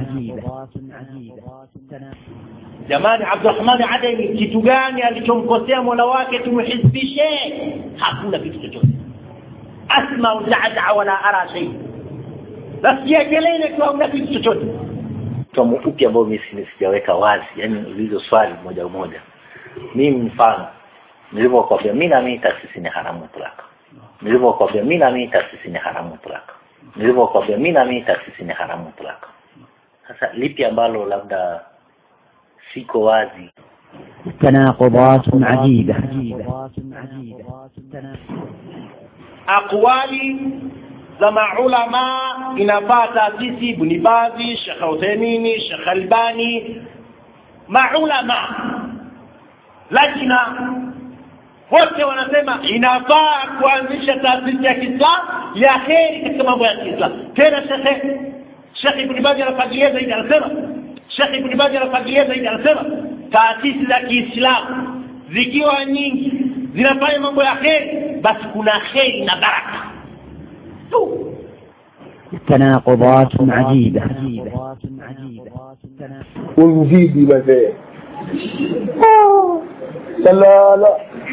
jamani abdurahmani adeni kitu gani alichomkosea mola wake tumhizbishe hakuna kitu chochote asmau dada wala ara shei nasikia kelele tu hamna kitu chochote Somo upi ambao mimi si- sijaweka wazi, yani ulizo swali moja moja. Mimi mfano nilivyokuambia mimi naamini taasisi ni haramu mutlaka. Nilivyokuambia mimi naamini taasisi ni haramu mutlaka. Nilivyokuambia mimi naamini taasisi ni haramu mutlaka. Sasa lipi ambalo labda siko wazi تناقضات عجيبة aqwali za maulama inafaa taasisi ibni bazi shekh uthaimini shekh albani maulama lajna wote wanasema inafaa kuanzisha taasisi ya kiislam ya kheri katika mambo ya kiislam tena shekhe shekh ibni bazi anafagilia zaidi anasema shekh ibni bazi anafagilia zaidi anasema taasisi za kiislamu zikiwa nyingi zinafanya mambo ya kheri basi kuna kheri na baraka tu تناقضات عجيبة unzidi mazee salala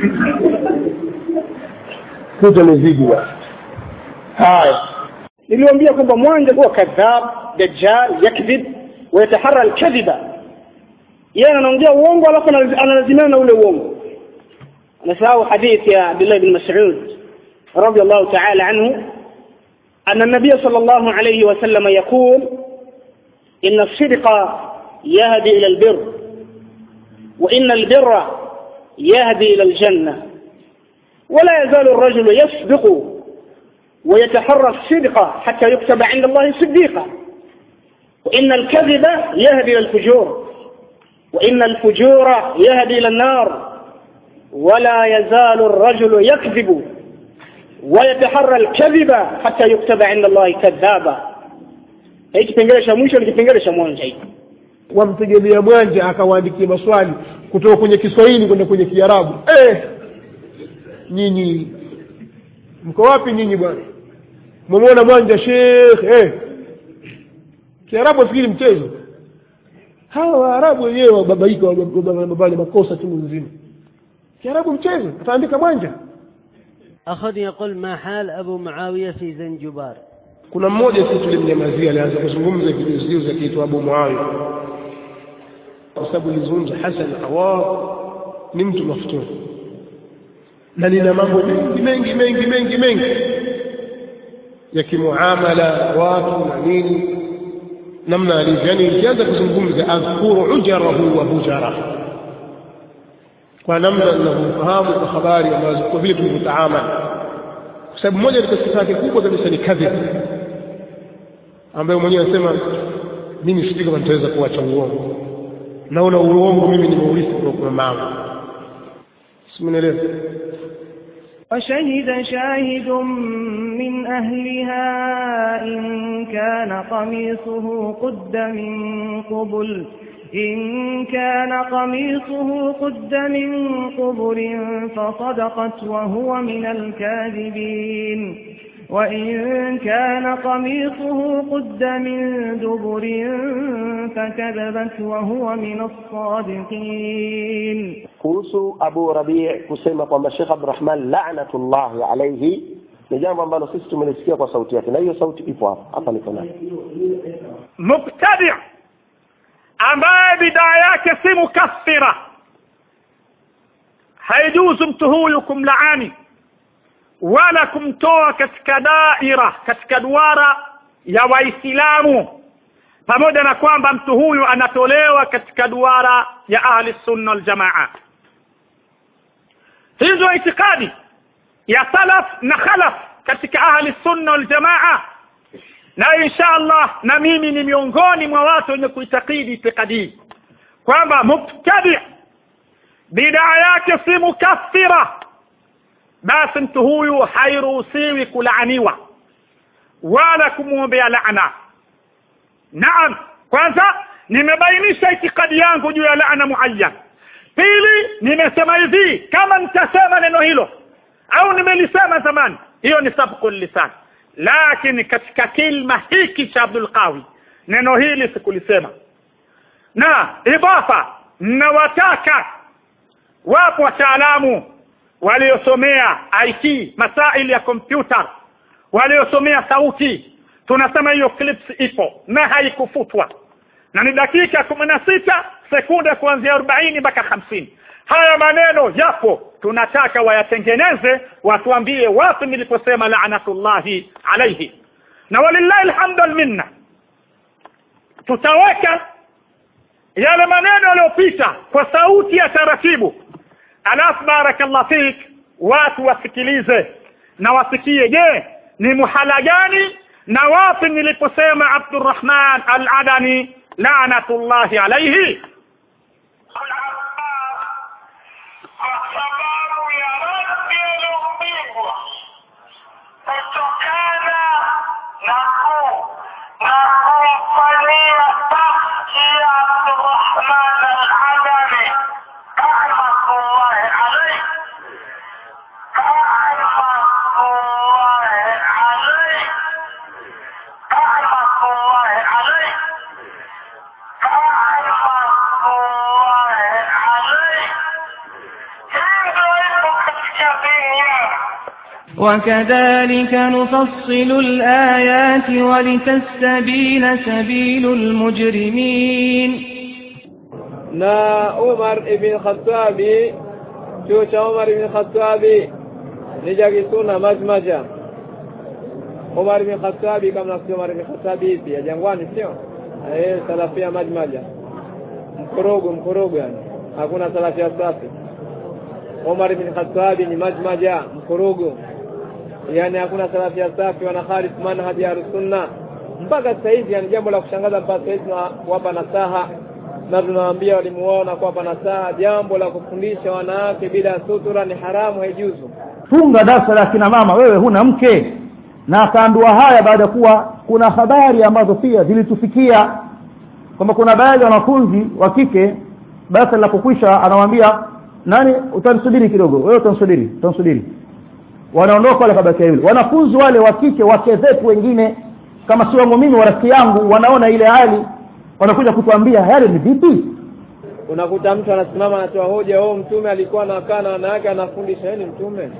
kutamezidi basi haya niliwaambia kwamba mwanja huwa kadhab dajjal yakdhib wayataharra alkadhiba yeye anaongea uongo alafu analazi- analazimana na ule uongo anasahau hadithi ya abdullah bin mas'ud رضي الله تعالى عنه أن النبي صلى الله عليه وسلم يقول إن الصدق يهدي إلى البر وإن البر يهدي إلى الجنة ولا يزال الرجل يصدق ويتحرى الصدق حتى يكتب عند الله صديقا وإن الكذب يهدي إلى الفجور وإن الفجور يهدي إلى النار ولا يزال الرجل يكذب ويتحرى الكذب حتى يكتب عند الله كذابا hiki kipengele cha mwisho ni kipengele cha mwanzo hiki wamtegemea mwanja akawaandikia maswali kutoka kwenye kiswahili kwenda kwenye kiarabu eh, nyinyi mko wapi nyinyi bwana mwamwona mwanja shekh eh. kiarabu afikiri mchezo hawa waarabu wenyewe wababaika wababale makosa chungu nzima kiarabu mchezo ataandika mwanja أخذ يقول ما حال أبو معاوية في زنجبار kuna mmoja sisi tulimnyamazia alianza kuzungumza vijuzijuzi akiitwa abu muawiya kwa sababu ilizungumza hasan awar ni mtu maftun na nina mambo mengi mengi mengi mengi mengi ya kimuamala watu na nini namna alivyo yani ikianza kuzungumza adhkuru ujarahu wa bujara kwa namna ninavyofahamu kwa habari ambazo kwa vile tulivyotaamali kwa sababu moja katika sifa yake kubwa kabisa ni kadhib ambayo mwenyewe anasema mimi sijui kama nitaweza kuacha uongo naona uongo mimi nimeurithi kutoka kwa mama simenielewa وشهد شاهد من أهلها إن كان قميصه قد من قبل إن كان قميصه قد من قبل فصدقت وهو من الكاذبين وإن كان قميصه قد من دبر فكذبت وهو من الصادقين kuhusu abu rabii kusema kwamba shekh abdurahman lanatullahi alaihi ni jambo ambalo sisi tumelisikia kwa sauti yake na hiyo sauti ipo hapa hapa niko nayo mubtadi ambaye bidaa yake si mukaffira haijuzu mtu huyu kumlaani wala kumtoa katika daira katika duara ya waislamu pamoja na kwamba mtu huyu anatolewa katika duara ya ahli sunna waljamaa hizo itikadi ya salaf na khalaf katika ahli sunna waljamaa na insha allah na mimi ni miongoni mwa watu wenye kuitakidi itikadi hii kwamba mubtadi bidaa yake si mukaffira basi mtu huyu hairuhusiwi kulaaniwa wala kumwombea laana naam kwanza nimebainisha itikadi yangu juu ya laana muayyan pili nimesema hivi kama nitasema neno hilo au nimelisema zamani hiyo ni sabqu lisan lakini katika kilma hiki cha abdul qawi neno hili sikulisema na idafa nawataka wapo wataalamu waliosomea IT masaili ya kompyuta waliosomea sauti tunasema hiyo clips ipo na haikufutwa na ni dakika kumi na sita sekunde kuanzia arobaini mpaka hamsini haya maneno yapo tunataka wayatengeneze watuambie wapi niliposema laanatullahi alaihi na walillahi alhamdu alminna tutaweka yale maneno yaliyopita kwa sauti ya taratibu alafu barakallah fik watu wasikilize na wasikie je ni muhala gani na wapi niliposema abdurrahman al-adani laanatullahi alaihi وكذلك نفصل الآيات ولتستبين سبيل المجرمين na Umar ibn Khattabi chuo cha Umar ibn Khattabi ni cha kisuna majmaja Umar ibn Khattabi kama nafikiri Umar ibn Khattabi hivi ya jangwani sio eh salafia majmaja mkorogo mkorogo yani hakuna salafia safi Umar ibn Khattabi ni majmaja mkorogo yani hakuna salafia safi wanakhalif manhaji ya sunna mpaka sasa hivi yani jambo la kushangaza mpaka sasa hivi tunawapa nasaha na tunawaambia walimu wao na kuwapa nasaha jambo la kufundisha wanawake bila sutura ni haramu haijuzu funga darasa la kina mama wewe huna mke na akaandua haya baada ya kuwa kuna habari ambazo pia zilitufikia kwamba kuna baadhi ya wanafunzi wa kike darasa linapokwisha anawaambia nani utanisubiri kidogo wewe utanisubiri utanisubiri wanaondoka wale kabakia yule wanafunzi wale wa kike wake zetu wengine kama si wangu mimi wa rafiki yangu wanaona ile hali wanakuja kutuambia yale ni vipi unakuta mtu anasimama anatoa hoja oh mtume alikuwa anakaa na wanawake anafundisha yeye ni mtume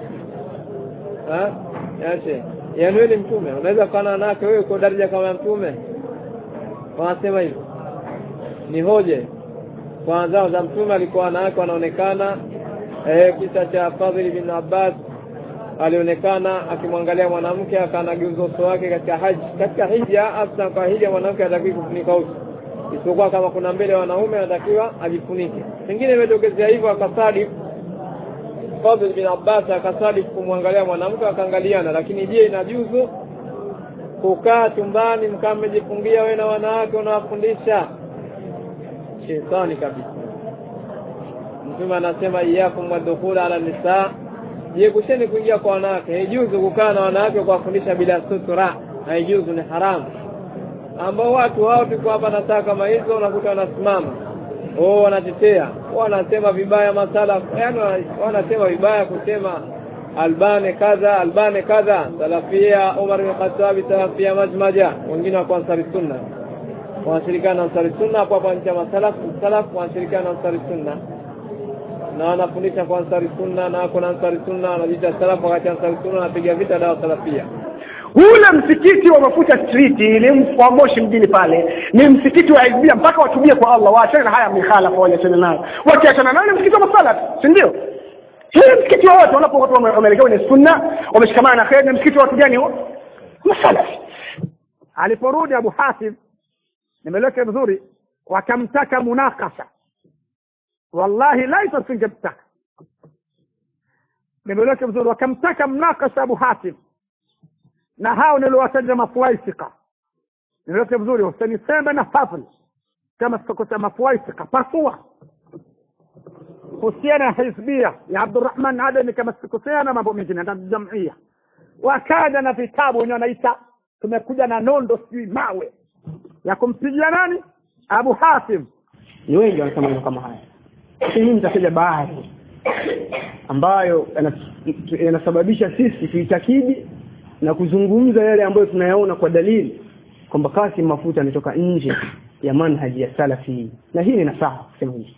ha yache yaani wewe ni mtume unaweza kukaa na wanawake wewe uko daraja kama ya mtume wanasema hivyo ni hoja kwa zao za mtume alikuwa wanawake wanaonekana eh, kisa cha Fadhili bin Abbas alionekana akimwangalia mwanamke akanageuza uso wake katika haji katika hija hasa kwa hija mwanamke anatakiwa kufunika uso isipokuwa kama kuna mbele ya wanaume anatakiwa ajifunike pengine imetokezea hivyo akasadi Fadhil bin Abbas akasadi kumwangalia mwanamke akaangaliana lakini je inajuzu kukaa chumbani mkaa mmejifungia wewe na wanawake unawafundisha shetani kabisa mtume anasema iyakum wadkhula ala nisaa jiepusheni kuingia kwa wanawake haijuzu kukaa na wanawake kuwafundisha bila sutura haijuzu ni haramu ambao watu hao tuko hapa na saa kama hizo unakuta wanasimama oh wanatetea wanasema vibaya masala yani wanasema vibaya kusema albane kadha albane kadha salafia Umar bin Khattab salafia majmaja wengine wako ansari sunna wanashirikiana na ansari sunna hapo hapa nchi ya masalaf salaf wanashirikiana na ansari sunna na wanafundisha kwa ansari sunna na wako na ansari sunna wanajiita salaf wakati ansari sunna wanapiga vita dawa salafia ule msikiti wa mafuta street ile wa moshi mjini pale ni msikiti wa ibia mpaka watubie kwa allah waachane na haya mikhalafa waachane nayo wakiachana nayo ni msikiti wa masalaf si ndio hii msikiti wa watu wanapo watu wameelekea kwenye sunna wameshikamana na kheri ni msikiti wa watu gani huo masalafi aliporudi abu hasim nimeleke vizuri wakamtaka munakasha wallahi laisa singemtaka nimeleke vizuri wakamtaka mnakasha abu hasim na hao niliwataja mafuaisika nimeleke vizuri usiniseme na fadhli kama sitakuta mafuaisika pasua kuhusiana na hizbia ya abdurahman adami kama sikosea na mambo mengine na jamia wakaja na vitabu wenyewe wanaita tumekuja na nondo sijui mawe ya kumpigia nani abu hasim ni wengi wanasema maneno kama haya lakini mimi nitataja baadhi ambayo yanasababisha sisi tuitakidi na kuzungumza yale ambayo tunayaona kwa dalili kwamba Kasim Mafuta ametoka nje ya manhaji ya salafi na hii ni nasaha kusema hivi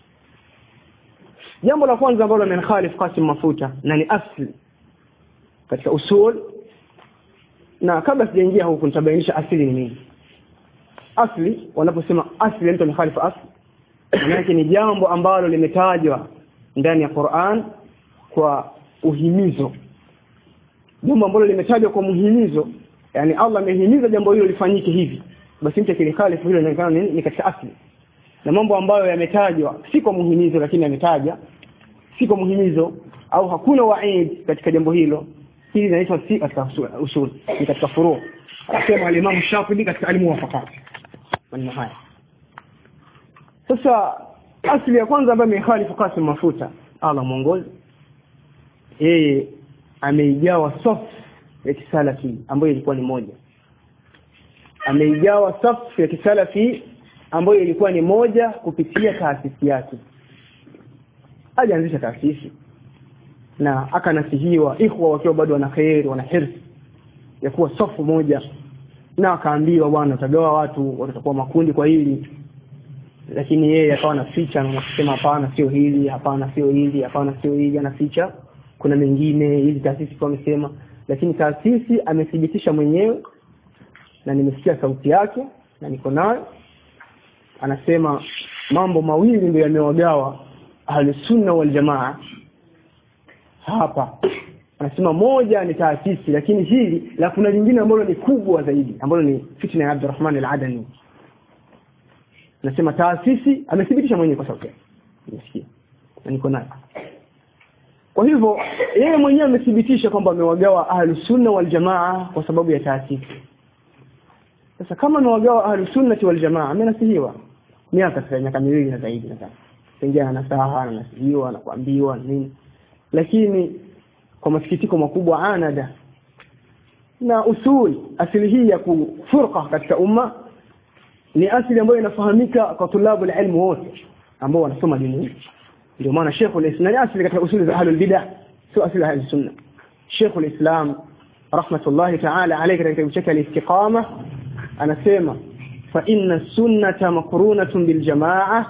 jambo la kwanza ambalo amenikhalif Kasim Mafuta na ni asli katika usul na kabla sijaingia huku nitabainisha asili ni nini asli wanaposema asli mtu amekhalifu asli maanake ni jambo ambalo limetajwa ndani ya Qur'an kwa uhimizo jambo ambalo limetajwa kwa muhimizo yani Allah amehimiza jambo hilo lifanyike hivi basi mtu akilikhalifu hilo inaonekana ni, ni katika asli na mambo ambayo yametajwa si kwa muhimizo lakini yametaja si kwa muhimizo au hakuna waid katika jambo hilo hili linaitwa si katika usul ni katika furu akasema alimamu Shafi'i katika alimuwafaqat maneno haya sasa asli ya kwanza ambayo imekhalifu Qasim Mafuta Allah mwongozi yeye ameijawa safu ya kisalafi ambayo ilikuwa ni moja ameijawa safu ya kisalafi ambayo ilikuwa ni moja kupitia taasisi yake alianzisha taasisi na akanasihiwa ikhwa wakiwa bado wana kheri wana hirsi ya kuwa safu moja na akaambiwa bwana utagawa watu watakuwa makundi kwa hili lakini yeye akawa anaficha na kusema hapana sio hili hapana sio hili hapana sio hili anaficha kuna mengine hizi taasisi kwa amesema lakini taasisi amethibitisha mwenyewe na nimesikia sauti yake na niko nayo anasema mambo mawili ndio yamewagawa ahlusunna waljamaa hapa anasema moja ni taasisi lakini hili la kuna lingine ambalo ni kubwa zaidi ambalo ni fitna ya Abdurrahman al-Adani anasema taasisi amethibitisha mwenyewe kwa sauti nimesikia na niko nayo kwa hivyo yeye mwenyewe amethibitisha kwamba amewagawa ahlusunna waljamaa kwa sababu ya taasisi sasa kama amewagawa ahlusunnati waljamaa amenasihiwa miaka sasa miaka miwili na zaidi nadhani pengine anasaha anasihiwa na kuambiwa nini lakini kwa masikitiko makubwa anada na usul asili hii ya kufurqa katika umma ni asili ambayo inafahamika kwa tulabu ilmu wote ambao wanasoma dini hii ndio maana Sheikh al-Islam ni asili katika usuli za ahlul bid'ah sio asili ya ahlus sunna Sheikh al-Islam rahmatullahi ta'ala alayhi katika kitabu chake al-Istiqama anasema fa inna sunnata makrunatun bil jamaa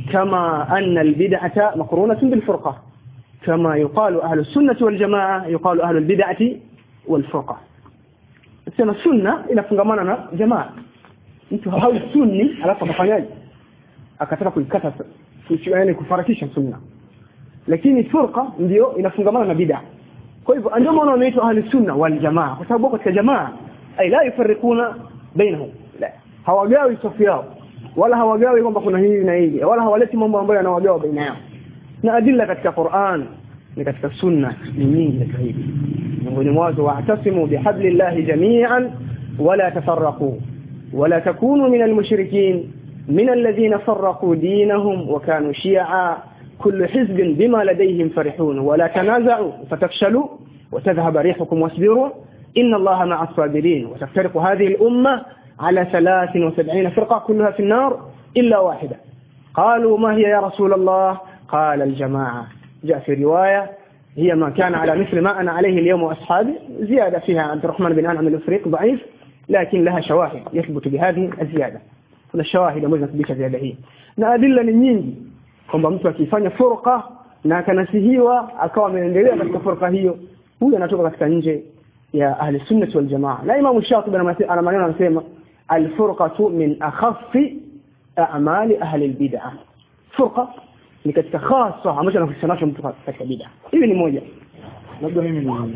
كما أن البدعة مقرونة بالفرقة كما يقال أهل السنة والجماعة يقال أهل البدعة والفرقة sema sunna inafungamana na jamaa mtu hawi sunni alafu akafanyaje akataka kuikata yani kufarakisha sunna lakini furqa ndio inafungamana na bid'a kwa hivyo ndio maana wanaitwa ahli sunna wal jamaa kwa sababu katika jamaa ay la yufarriquna bainahum la hawagawi safu yao wala hawagawi kwamba kuna hili na hili wala hawaleti mambo ambayo yanawagawa baina yao na adilla katika Qur'an ni katika sunna ni nyingi katika hili miongoni mwazo wa'tasimu bihablillahi jami'an wala tafarraqu wala takunu min almushrikin من الذين فرقوا دينهم وكانوا شيعا كل حزب بما لديهم فرحون ولا تنازعوا فتفشلوا وتذهب ريحكم واصبروا إن الله مع الصابرين وتفترق هذه الأمة على ثلاث وسبعين فرقة كلها في النار إلا واحدة قالوا ما هي يا رسول الله قال الجماعة جاء في رواية هي ما كان على مثل ما أنا عليه اليوم وأصحابي زيادة فيها عبد الرحمن بن أنعم الأفريق ضعيف لكن لها شواهد يثبت بهذه الزيادة kuna shawahidi ambazo zinathibitisha ziada hii na adilla ni nyingi kwamba mtu akifanya furqa na akanasihiwa akawa ameendelea katika furqa hiyo huyu anatoka katika nje ya ahli sunnah wal jamaa na imam shatibi ana maneno anasema alfurqatu min akhaffi a'mali ahli albid'ah furqa ni katika khasa ambacho anahusiana nacho mtu katika bid'a hivi ni moja labda mimi ni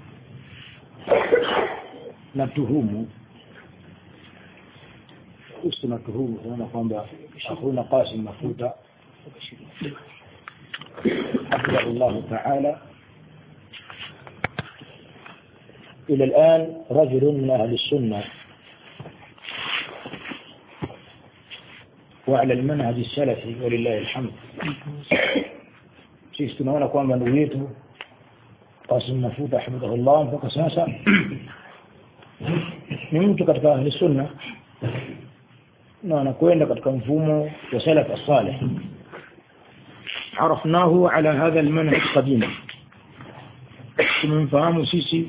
natuhumu kuhusu na tuhumu tunaona kwamba hakuna Qasim Mafuta حفظه الله تعالى إلى الآن رجل من أهل السنة وعلى المنهج السلفي ولله الحمد sisi tunaona kwamba ndugu yetu Qasim Mafuta hafidhahullah mpaka sasa ni mtu katika ahli sunna na anakwenda katika mfumo wa salaf as-salih عرفناه على هذا المنهج قديما tumemfahamu sisi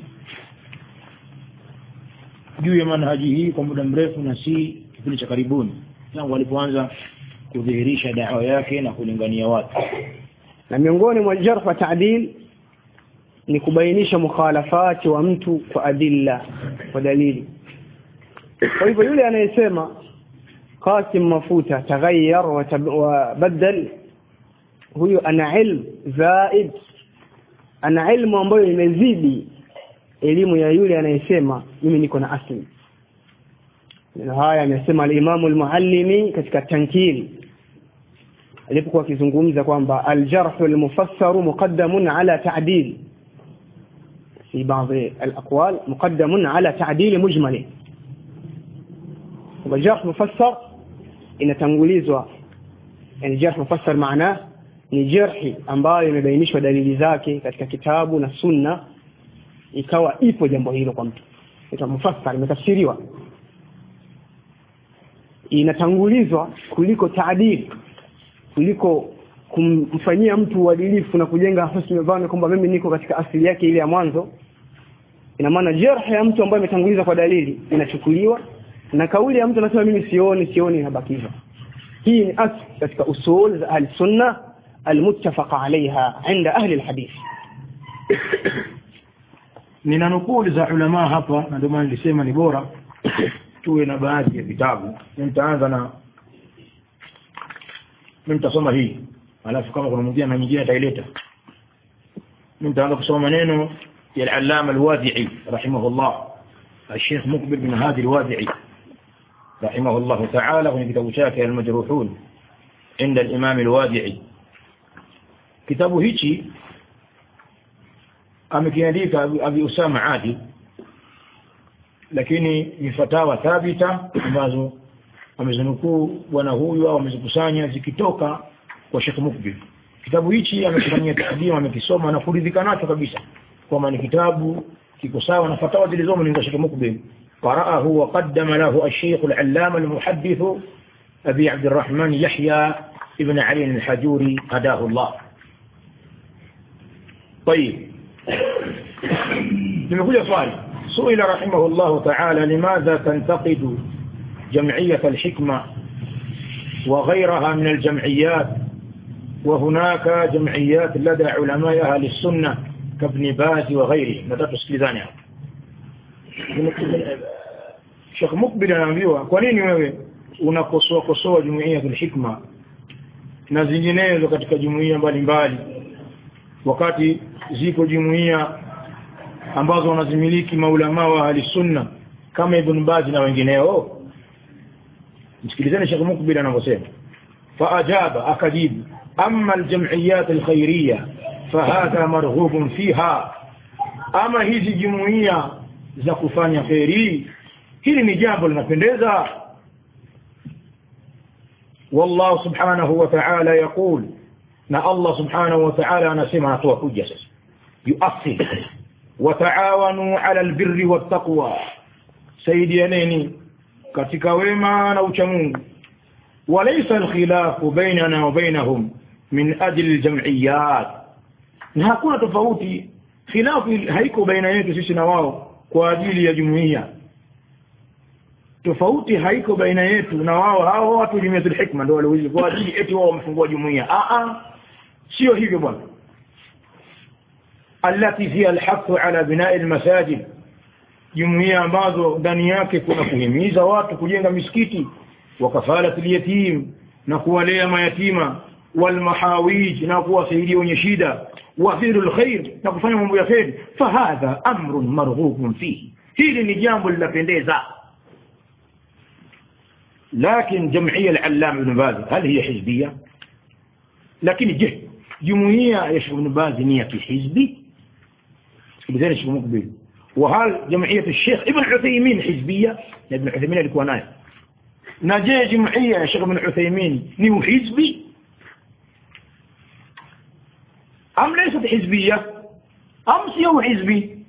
juu ya manhaji hii kwa muda mrefu na si kipindi cha karibuni tangu alipoanza kudhihirisha dawa yake na kulingania watu na miongoni mwa jarh wa ta'dil ni kubainisha mukhalafati wa mtu kwa adilla kwa dalili kwa hivyo yule anayesema Qasim Mafuta taghayyar wa badal huyo ana ilmu zaid ana ilmu ambayo imezidi elimu ya yule anayesema mimi niko na asli neno haya amesema al-Imam al-Muallimi katika tankil alipokuwa akizungumza kwamba al-jarh al-mufassar muqaddamun ala ta'dil في بعض الأقوال مقدم على تعديل مجمله والجرح مفسر inatangulizwa yani jarh mufassar maana ni jarhi ambayo imebainishwa dalili zake katika kitabu na sunna ikawa ipo jambo hilo kwa mtu ita mufassar imetafsiriwa inatangulizwa kuliko taadili kuliko kumfanyia mtu uadilifu na kujenga husni dhani kwamba mimi niko katika asili yake ile ya mwanzo ina maana jarh ya mtu ambaye imetanguliza kwa dalili inachukuliwa na kauli ya mtu anasema mimi sioni sioni inabakizwa hii ni asli katika usul za ahli sunna almuttafaqa alaiha inda ahli alhadith nina nukuu za ulama hapa na ndio maana nilisema ni bora tuwe na baadhi ya vitabu nitaanza na mimi nitasoma hii alafu kama kuna mwingine na nyingine ataileta mimi nitaanza kusoma maneno ya al-allama al-wadi'i rahimahullah الشيخ مقبل بن هادي الوادعي رحمه الله تعالى في كتاب شاكر المجروحون عند الإمام الوادعي كتاب هيجي amekiandika Abi Usama Adi lakini ni fatawa thabita ambazo amezinukuu bwana huyu au amezikusanya zikitoka kwa Sheikh Mukbil. Kitabu hichi amekifanyia taadima, amekisoma na kuridhika nacho kabisa kwamba ni kitabu kiko sawa na fatawa zilizomo ni za Sheikh Mukbil. قرأه وقدم له الشيخ العلامة المحدث أبي عبد الرحمن يحيى ابن علي الحجوري هداه الله طيب nimekuja swali suila rahimahullahu ta'ala limadha tantaqidu jam'iyat al-hikma وغيرها من الجمعيات وهناك جمعيات لدى علماء أهل السنة كابن باز وغيره نتatu sikilizani hapa Sheikh Mukbil anaambiwa kwa nini wewe unakosoa kosoa jumuiya ya hikma na zinginezo katika jumuiya mbalimbali wakati ziko jumuiya ambazo wanazimiliki maulama wa ahli sunna kama Ibn Baz na wengineo msikilizeni Sheikh Mukbil anavyosema faajaba akajibu amma aljam'iyat alkhairiyya fahadha marghubun fiha ama hizi jumuiya za kufanya kheri hili ni jambo linapendeza والله سبحانه وتعالى يقول na Allah subhanahu wa ta'ala anasema anatoa kuja sasa yuasil wataawanu ala albirri wattaqwa saidianeni katika wema na uchamungu walaysa alkhilafu bainana wa bainahum min ajli aljam'iyat na hakuna tofauti khilafu haiko baina yetu sisi na wao kwa ajili ya jumuiya tofauti haiko baina yetu na wao hao watu jumuiyatul hikma ndio wale kwa ajili eti wao wamefungua jumuiya a a sio hivyo bwana allati fiha alhathu ala binai almasajid jumuiya ambazo ndani yake kuna kuhimiza watu kujenga misikiti wa kafalat alyatim na kuwalea mayatima walmahawij na kuwasaidia wenye shida wa fi'lu alkhair na kufanya mambo ya kheri fahadha amrun marghubun fihi hili ni jambo linapendeza لكن جمعية العلام ابن باز هل هي حزبية لكن جه جمهورية يشرب ابن باز نية في حزبي بذلك شيخ مقبل وهل جمعية الشيخ ابن عثيمين حزبية ابن عثيمين اللي كوناي نجي جمعية يا شيخ ابن عثيمين نيو حزبي أم ليست حزبية أم سيو حزبي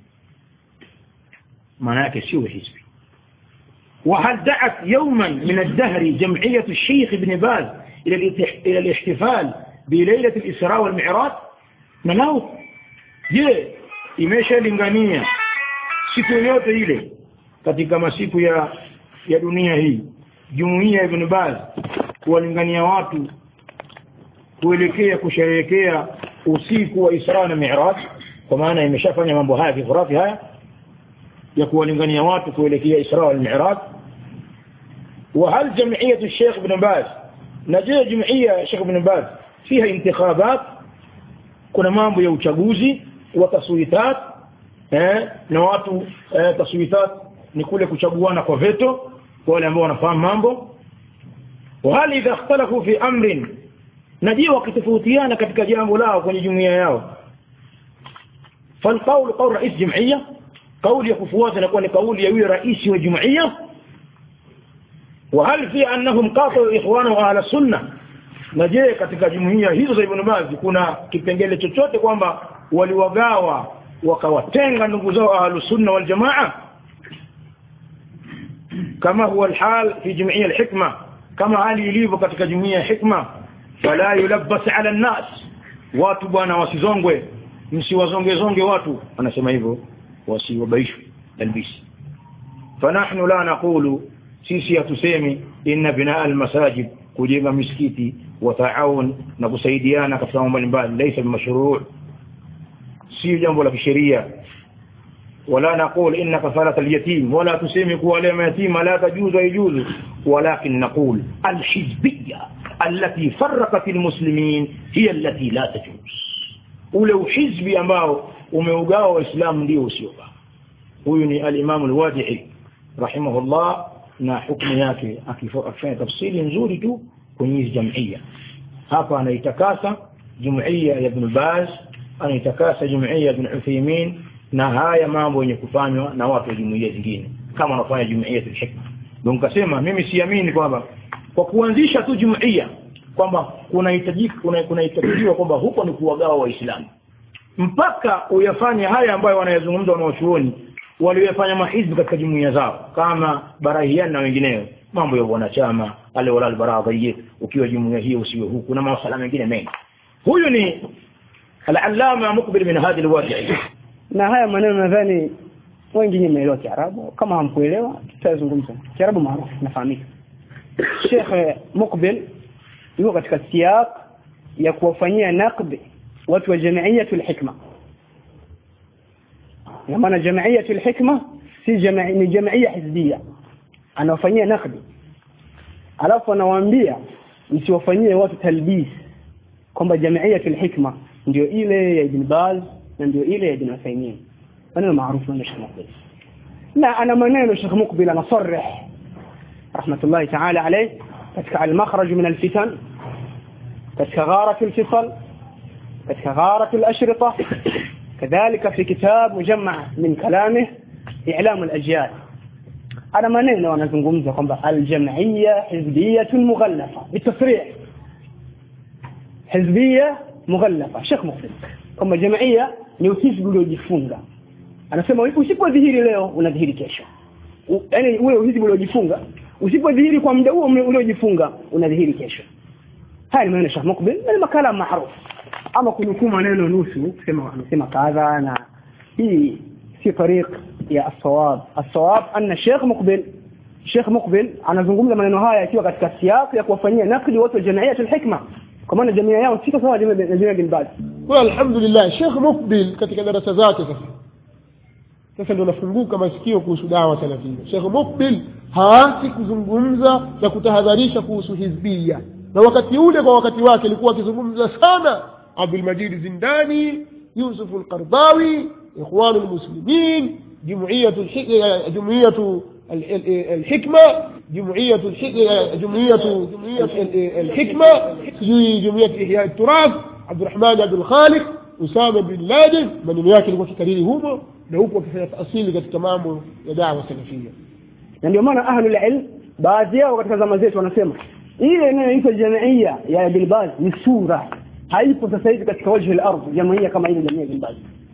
معناك سيو حزبي وهل دعت يوما من الدهر جمعية الشيخ ابن باز إلى الاحتفال بليلة الإسراء والمعراج نلاو je imeshalingania siku yoyote ile katika masiku ya ya dunia hii jumuiya ibn Baz kuwalingania watu kuelekea kusherehekea usiku wa Isra na Mi'raj kwa maana imeshafanya mambo haya kifurafi haya ya kuwalingania watu kuelekea Isra wal Mi'raj وهل جمعية الشيخ ابن باز نجي جمعية الشيخ ابن باز فيها انتخابات kuna mambo ya uchaguzi wa taswitat eh, na watu eh, taswitat ni kule kuchaguana kwa veto kwa wale ambao wanafahamu mambo وهل إذا اختلفوا في أمر نجي wakitofautiana katika jambo lao kwenye jumuiya yao فالقول قول رئيس جمعية قول يكفوات نكون قول يوي رئيس وجمعية وهل في أنهم قاطعوا إخوانه أهل السنة na je katika jumuiya hizo za Ibn Baz kuna kipengele chochote kwamba waliwagawa wakawatenga ndugu zao ahlus sunna wal jamaa kama huwa alhal fi jumuiya alhikma kama hali ilivyo katika jumuiya ya hikma fala yulabbas ala nnas watu bwana wasizongwe msiwazonge zonge watu anasema hivyo wasiwabaishwe albisi fanahnu la naqulu sisi hatusemi inna binaa almasajid kujenga misikiti wataawun na kusaidiana katika mambo mbalimbali laysa bimashru' si jambo la kisheria ولا نقول إن كفالة اليتيم ولا تسمي كواليم يتيم لا تجوز يجوز ولكن نقول الحزبية التي فرقت المسلمين هي التي لا تجوز ولو حزبي ambao umeugawa waislamu ndio usiofaa huyu ni al-Imam al-Wadi'i rahimahullah na hukumu yake akifanya tafsiri nzuri tu kwenye hizi jamia hapa anaitakasa jumuiya ya Ibn Baz anaitakasa jumuiya ya Ibn Uthaymeen na haya mambo yenye kufanywa na watu wa jumuiya zingine kama wanafanya jumuiya ya hikma ndio nikasema mimi siamini kwamba kwa kuanzisha tu jumuiya kwamba kunahitajika kunahitajiwa kwamba huko ni kuwagawa waislamu mpaka uyafanye haya ambayo wanayazungumza wanaochuoni walioyafanya mahizbi katika jumuiya zao kama barahian na wengineo mambo ya wanachama ale wala albaradhiyya ukiwa jumuiya hiyo usiwe huku na masuala mengine mengi huyu ni al-allama mukbil min hadhihi al-wadi' na haya maneno nadhani wengi mmeelewa Kiarabu kama hamkuelewa tutazungumza Kiarabu maarufu nafahamika Sheikh Mukbil yuko katika siyaq ya kuwafanyia naqd watu wa jamiiyatul hikma na maana jamiiyatul hikma si jamii ni jamiia hizbia anawafanyia naqd alafu anawaambia msiwafanyie watu talbis kwamba jamiiyatul hikma ndio ile ya Ibn Baz na ndio ile ya Ibn Uthaymeen maneno maarufu na Sheikh Muqbil na ana maneno Sheikh Muqbil anasarih rahmatullahi ta'ala alayh katika al-makhraj min al-fitan katika gharat al-fisal katika gharat al-ashrita كذلك في كتاب مجمع من كلامه إعلام الأجيال أنا maneno anazungumza kwamba al-jam'iyya hizbiyyatun mughallafa bitasrih hizbiyya mughallafa Sheikh Muqbil kwamba jamaia ni uhizbi uliojifunga anasema usipodhihiri leo unadhihiri kesho yaani ule uhizbi uliojifunga usipodhihiri kwa muda huo uliojifunga unadhihiri kesho haya ni maneno Sheikh Muqbil na ni makala maarufu ama kunukuu maneno nusu kusema amesema kadha na hii si tariq ya as-sawab as-sawab anna Sheikh Muqbil Sheikh Muqbil anazungumza maneno haya akiwa katika siasa ya kuwafanyia nakli watu wa jamiiyatul hikma kwa maana jamii yao si sawa na jamii bin Baz kwa alhamdulillah Sheikh Muqbil katika darasa zake sasa sasa ndio nafunguka masikio kuhusu dawa salafia Sheikh Muqbil haasi kuzungumza na kutahadharisha kuhusu hizbia na wakati ule kwa wakati wake alikuwa akizungumza sana Abdul Majid Zindani Yusuf al-Qardawi Ikhwan al-Muslimin جمعية جمعية الحكمة جمعية جمعية الحكمة جمعية إحياء التراث عبد الرحمن عبد الخالق أسامة بن لادن maneno yake ilikuwa kikariri humo na huku wakifanya taasili katika mambo ya dawa salafia na ndio maana ahlul ilm baadhi yao katika zama zetu wanasema ile inayoitwa jamiia ya Ibn Baz ni sura haipo sasa hivi katika wajhi al-ardh jamiia kama ile jamii ya Ibn Baz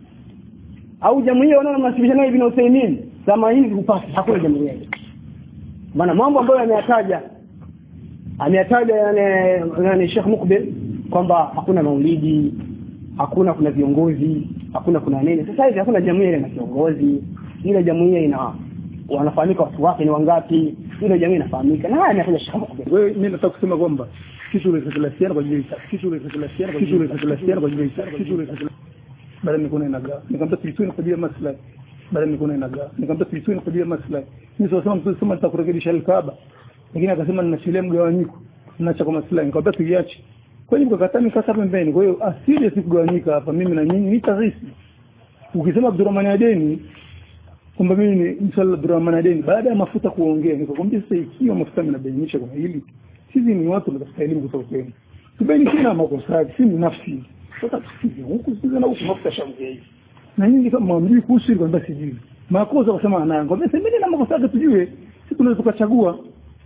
au jamiia wanaomnasibisha nayo Ibn Uthaymeen zama hizi hupasi hakuna jamiia hiyo maana mambo ambayo ameyataja ameyataja yani yani Sheikh Muqbil kwamba hakuna maulidi hakuna kuna viongozi hakuna kuna nini sasa hivi hakuna jamii ile na viongozi ile jamii ina wanafahamika watu wake ni wangapi ile jamii inafahamika na haya ametaja Sheikh Muqbil wewe mimi nataka kusema kwamba kitu ile kila kwa ajili ya kitu ile kila kwa kitu ile kila kwa ajili ya kitu ile baada nikuna inagaa nikamta tuitwe kwa ajili ya maslahi baada nikuna inagaa nikamta tuitwe kwa ajili ya maslahi mimi sasa mtu sema nitakurekebisha al-Kaaba lakini akasema ninashilia mgawanyiko ninacha kwa maslahi nikamwambia tuiache kweli mkakataa nikasa pembeni kwa hiyo asili si kugawanyika hapa mimi na nyinyi ni tarisi ukisema Abdurrahman Adeni kwamba mimi ni msala Abdurrahman Adeni baada ya mafuta kuongea nikakwambia sasa ikiwa mafuta yanabainisha kwa hili sisi ni watu tunatafuta elimu kutoka kwenu tubaini kila makosa si ni nafsi sasa tusije huku sisi na huku mafuta shamgia hivi na nyinyi kama mwambii kuhusu hilo kwamba sijui makosa kusema anayo kwambia semeni na makosa yake tujue sisi tunaweza tukachagua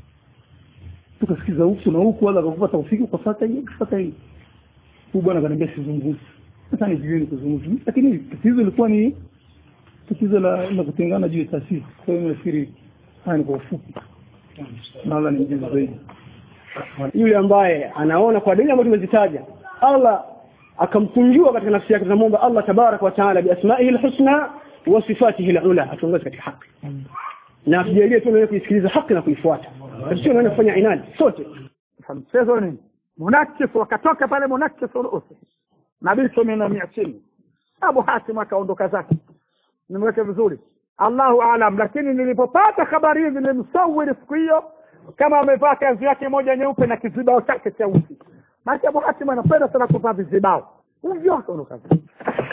tukasikiza huku na huku wala akakupa taufiki ukafuata hii ukafuata hii huyu bwana akaniambia sizungumzi sasa ni jioni kuzungumza lakini tatizo lilikuwa ni tatizo la la kutengana juu ya taasisi kwa hiyo nafikiri haya ni kwa ufupi na Allah ni mjuzi zaidi yule ambaye anaona kwa dalili ambazo tumezitaja Allah akamkunjua katika nafsi yake tunamwomba Allah tabarak wa taala biasmaihi alhusna wa sifatihi alula atuongoze katika haki na tujalie tu kuisikiliza haki na kuifuata sio naenda kufanya inadi sote mchezo nini munakis wakatoka pale munakis urusi nabiso mina mia chini abu hatim akaondoka zake nimeweke vizuri allahu alam lakini nilipopata habari hizi nilimsawiri siku hiyo kama amevaa kanzu yake moja nyeupe na kizibao chake cheusi maana abu hatim anapenda sana kuvaa vizibao hivyo akaondoka zake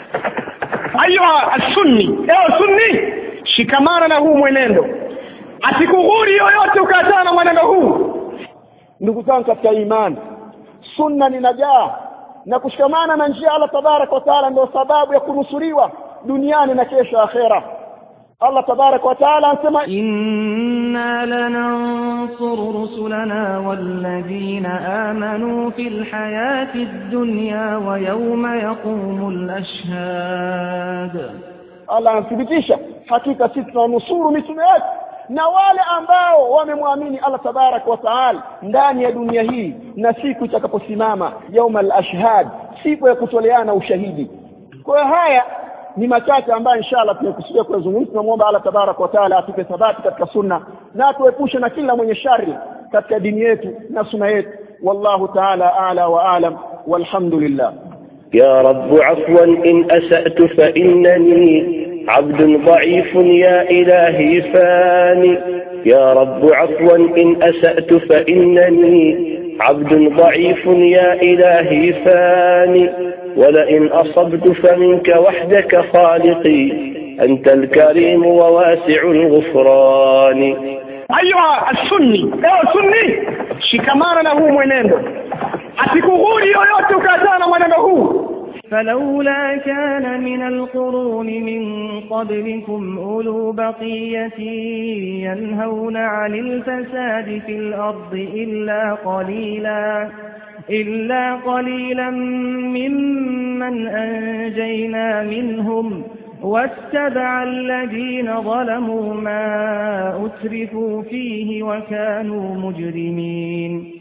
ayuha sunni ewe sunni shikamana na huu mwenendo asikughuri yoyote ukaachana na mwenendo huu ndugu zangu katika imani sunna ni najaa na kushikamana na njia Allah tabarak wa taala ndio sababu ya kunusuriwa duniani na kesho akhera Allah tabarak wa taala anasema inna lanansuru rusulana walladhina amanu fil hayati dunya wa yawma yaqumul ashhad Allah anathibitisha hakika sisi tunanusuru mitume yetu na wale ambao wamemwamini Allah tabarak wa taala ndani ya dunia hii na siku itakaposimama yauma al-ashhad siku ya kutoleana ushahidi kwa hiyo haya ni machache ambayo inshallah tunakusudia kuyazungumza tunamwomba Allah tabarak wa taala atupe thabati katika sunna na atuepushe na kila mwenye shari katika dini yetu na sunna yetu wallahu taala ala wa alam walhamdulillah يا رب عفوا إن أسأت فإنني عبد ضعيف يا إلهي فاني يا رب عفوا إن أسأت فإنني عبد ضعيف يا إلهي فاني ولئن أصبت فمنك وحدك خالقي أنت الكريم وواسع الغفران ayuha sunni ewe sunni shikamana na huu mwenendo asikughuri yoyote ukaachana na mwenendo huu فلولا كان من القرون من قبلكم أولو بقية ينهون عن الفساد في الأرض إلا قليلا إلا قليلا ممن أنجينا منهم واتبع الذين ظلموا ما أترفوا فيه وكانوا مجرمين